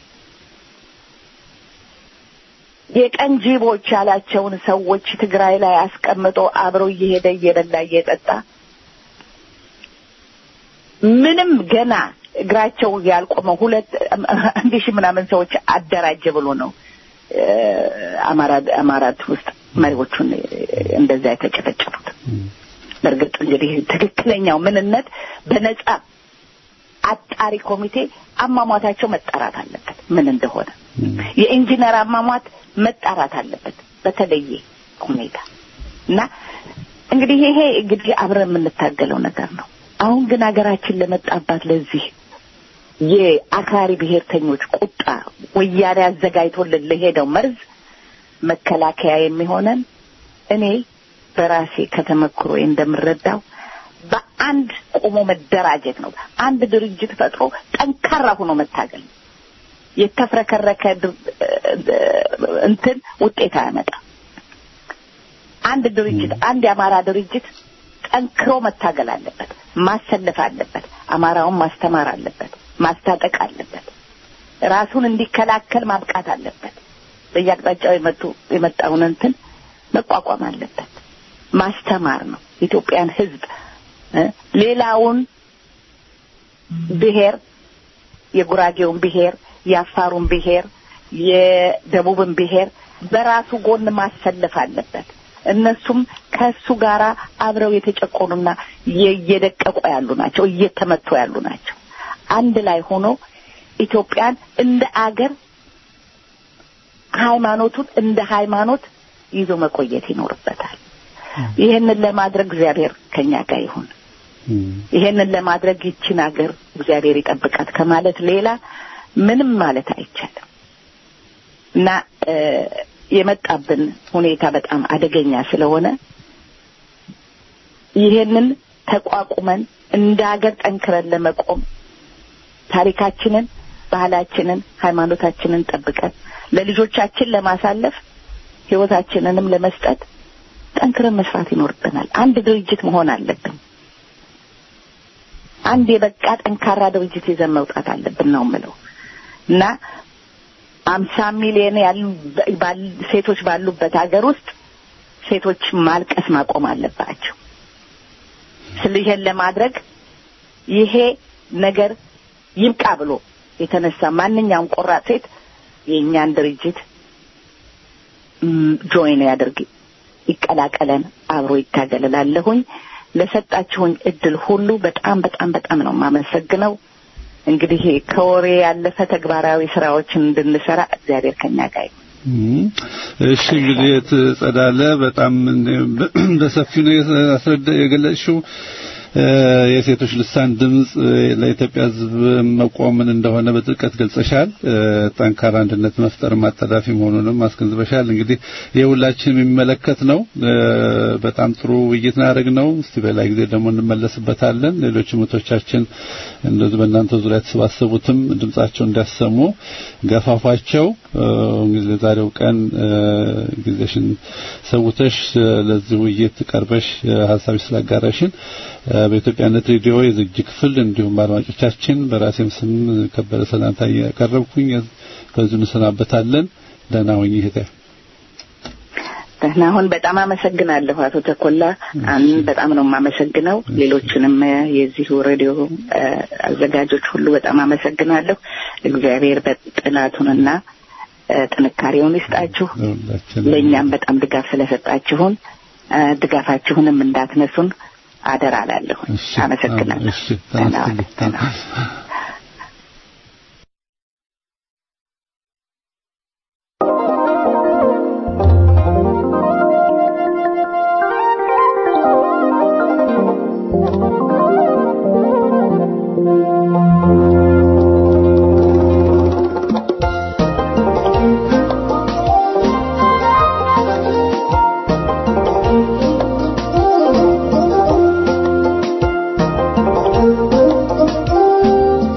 የቀን ጅቦች ያላቸውን ሰዎች ትግራይ ላይ አስቀምጦ አብሮ እየሄደ እየበላ እየጠጣ ምንም ገና እግራቸው ያልቆመ ሁለት አንድ ሺህ ምናምን ሰዎች አደራጀ ብሎ ነው አማራ አማራት ውስጥ መሪዎቹን እንደዛ የተጨፈጨፉት። በእርግጥ እንግዲህ ትክክለኛው ምንነት በነጻ አጣሪ ኮሚቴ አሟሟታቸው መጣራት አለበት፣ ምን እንደሆነ የኢንጂነር አሟሟት መጣራት አለበት በተለየ ሁኔታ እና እንግዲህ ይሄ እንግዲህ አብረን የምንታገለው ነገር ነው። አሁን ግን ሀገራችን ለመጣባት ለዚህ የአክራሪ ብሔርተኞች ቁጣ ወያኔ አዘጋጅቶልን ለሄደው መርዝ መከላከያ የሚሆነን እኔ በራሴ ከተመክሮ እንደምረዳው በአንድ ቆሞ መደራጀት ነው። አንድ ድርጅት ፈጥሮ ጠንካራ ሆኖ መታገል ነው። የተፍረከረከ እንትን ውጤት አያመጣም። አንድ ድርጅት አንድ የአማራ ድርጅት ጠንክሮ መታገል አለበት፣ ማሰለፍ አለበት፣ አማራውን ማስተማር አለበት፣ ማስታጠቅ አለበት፣ ራሱን እንዲከላከል ማብቃት አለበት። በየአቅጣጫው የመጡ የመጣውን እንትን መቋቋም አለበት። ማስተማር ነው የኢትዮጵያን ሕዝብ ሌላውን ብሔር የጉራጌውን ብሔር የአፋሩን ብሔር የደቡብን ብሔር በራሱ ጎን ማሰለፍ አለበት። እነሱም ከሱ ጋራ አብረው የተጨቆኑና እየደቀቁ ያሉ ናቸው፣ እየተመቱ ያሉ ናቸው። አንድ ላይ ሆኖ ኢትዮጵያን እንደ አገር ሃይማኖቱን እንደ ሃይማኖት ይዞ መቆየት ይኖርበታል። ይህንን ለማድረግ እግዚአብሔር ከኛ ጋር ይሁን። ይሄንን ለማድረግ ይችን ሀገር እግዚአብሔር ይጠብቃት ከማለት ሌላ ምንም ማለት አይቻልም እና የመጣብን ሁኔታ በጣም አደገኛ ስለሆነ ይሄንን ተቋቁመን እንደ ሀገር ጠንክረን ለመቆም ታሪካችንን፣ ባህላችንን፣ ሃይማኖታችንን ጠብቀን ለልጆቻችን ለማሳለፍ ህይወታችንንም ለመስጠት ጠንክረን መስራት ይኖርብናል። አንድ ድርጅት መሆን አለብን። አንድ የበቃ ጠንካራ ድርጅት ይዘን መውጣት አለብን ነው የምለው እና አምሳ ሚሊዮን ያሉ ሴቶች ባሉበት ሀገር ውስጥ ሴቶች ማልቀስ ማቆም አለባቸው። ስለ ይሄን ለማድረግ ይሄ ነገር ይብቃ ብሎ የተነሳ ማንኛውም ቆራጥ ሴት የእኛን ድርጅት ጆይን ያድርግ፣ ይቀላቀለን፣ አብሮ ይታገልላለሁኝ። ለሰጣችሁኝ እድል ሁሉ በጣም በጣም በጣም ነው የማመሰግነው። እንግዲህ ከወሬ ያለፈ ተግባራዊ ስራዎችን እንድንሰራ እግዚአብሔር ከኛ ጋር ይሁን። እሺ እንግዲህ ጸዳለ በጣም በሰፊው ነው ያስረዳ የገለጽሽው። የሴቶች ልሳን ድምጽ ለኢትዮጵያ ሕዝብ መቆምን እንደሆነ በጥልቀት ገልጸሻል። ጠንካራ አንድነት መፍጠር ማጠዳፊ መሆኑንም አስገንዝበሻል። እንግዲህ የሁላችን የሚመለከት ነው። በጣም ጥሩ ውይይት ናደርግ ነው። እስቲ በላይ ጊዜ ደግሞ እንመለስበታለን። ሌሎች ምቶቻችን እንደዚህ በእናንተ ዙሪያ የተሰባሰቡትም ድምጻቸው እንዲያሰሙ ገፋፏቸው። እንግዲህ ለዛሬው ቀን ጊዜሽን ሰውተሽ ለዚህ ውይይት ቀርበሽ ሀሳብሽ ስላጋራሽን በኢትዮጵያነት ሬዲዮ የዝግጅ ክፍል እንዲሁም በአድማጮቻችን በራሴም ስም ከበረ ሰላምታ ያቀረብኩኝ ከዚሁ እንሰናበታለን። ደህና ሁኚ እህቴ። ደህና ሁን። በጣም አመሰግናለሁ አቶ ተኮላ። በጣም ነው የማመሰግነው። ሌሎችንም የዚሁ ሬዲዮ አዘጋጆች ሁሉ በጣም አመሰግናለሁ። እግዚአብሔር በጥናቱንና ጥንካሬውን ይስጣችሁ። ለእኛም በጣም ድጋፍ ስለሰጣችሁን ድጋፋችሁንም እንዳትነሱን አደራ እላለሁ። አመሰግናለሁ። Thank you.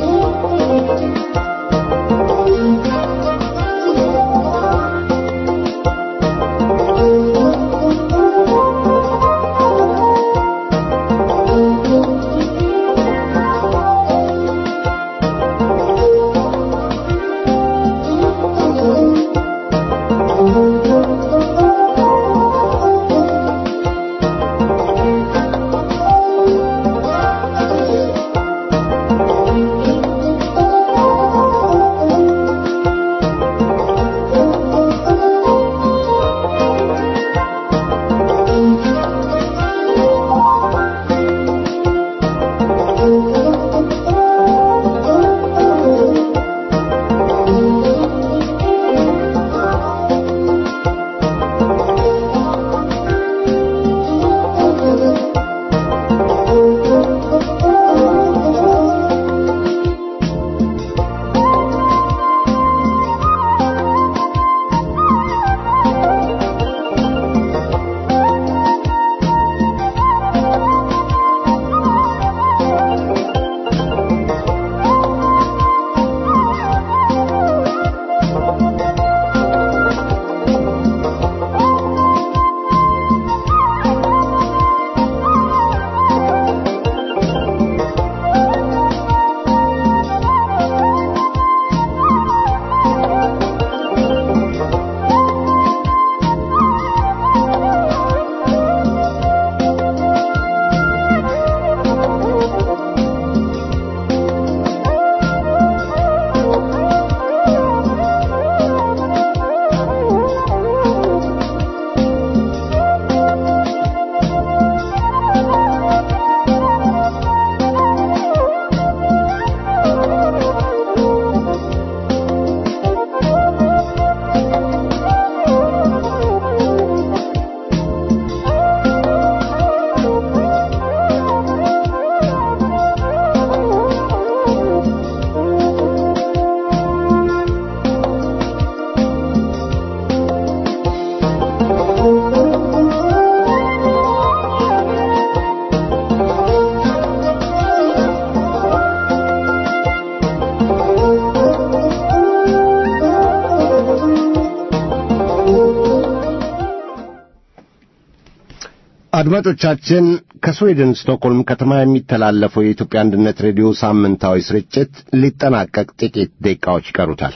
አድማጮቻችን ከስዊድን ስቶክሆልም ከተማ የሚተላለፈው የኢትዮጵያ አንድነት ሬዲዮ ሳምንታዊ ስርጭት ሊጠናቀቅ ጥቂት ደቂቃዎች ይቀሩታል።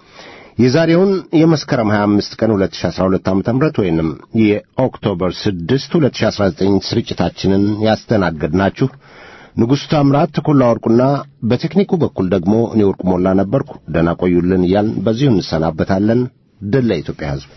የዛሬውን የመስከረም 25 ቀን 2012 ዓ.ም ወይንም የኦክቶበር 6 2019 ስርጭታችንን ያስተናገድናችሁ ንጉሡ ታምራት ተኮላ ወርቁና በቴክኒኩ በኩል ደግሞ እኔ ወርቁ ሞላ ነበርኩ። ደህና ቆዩልን እያልን በዚሁ እንሰናበታለን። ድል ለኢትዮጵያ ሕዝብ።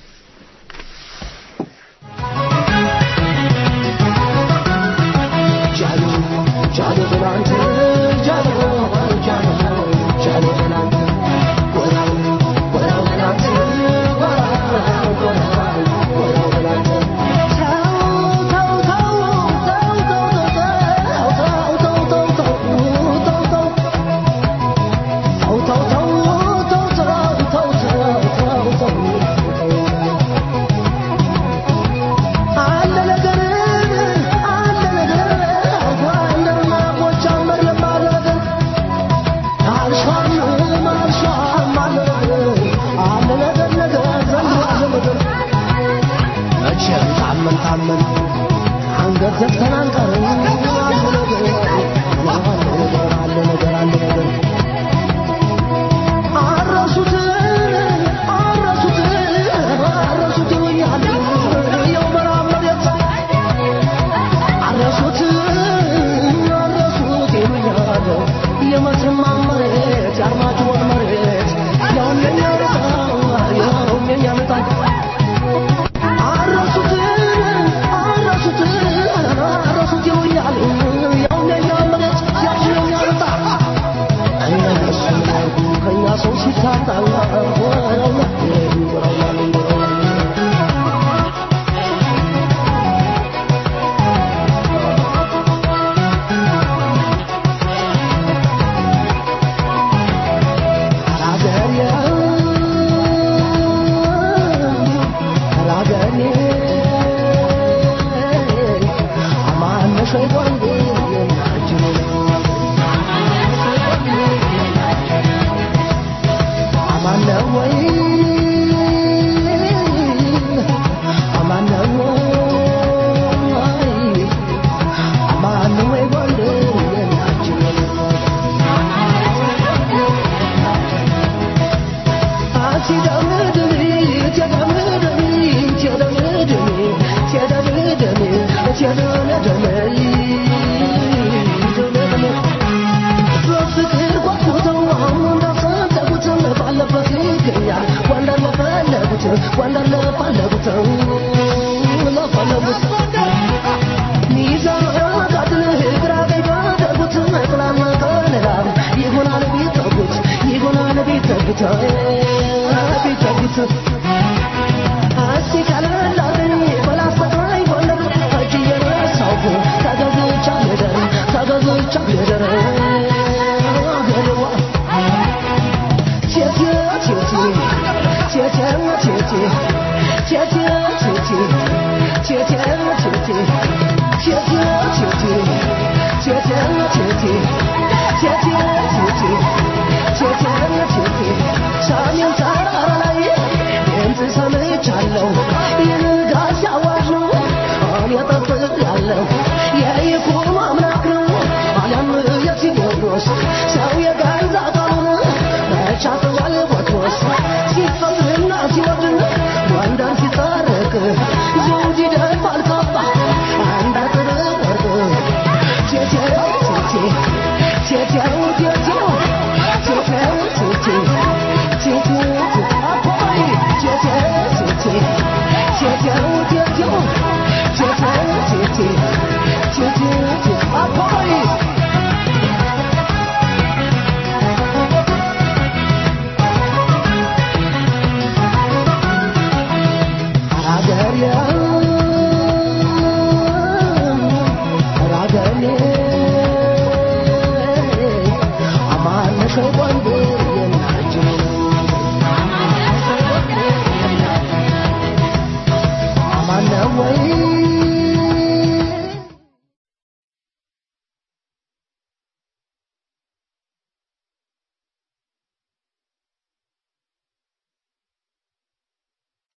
Thank you.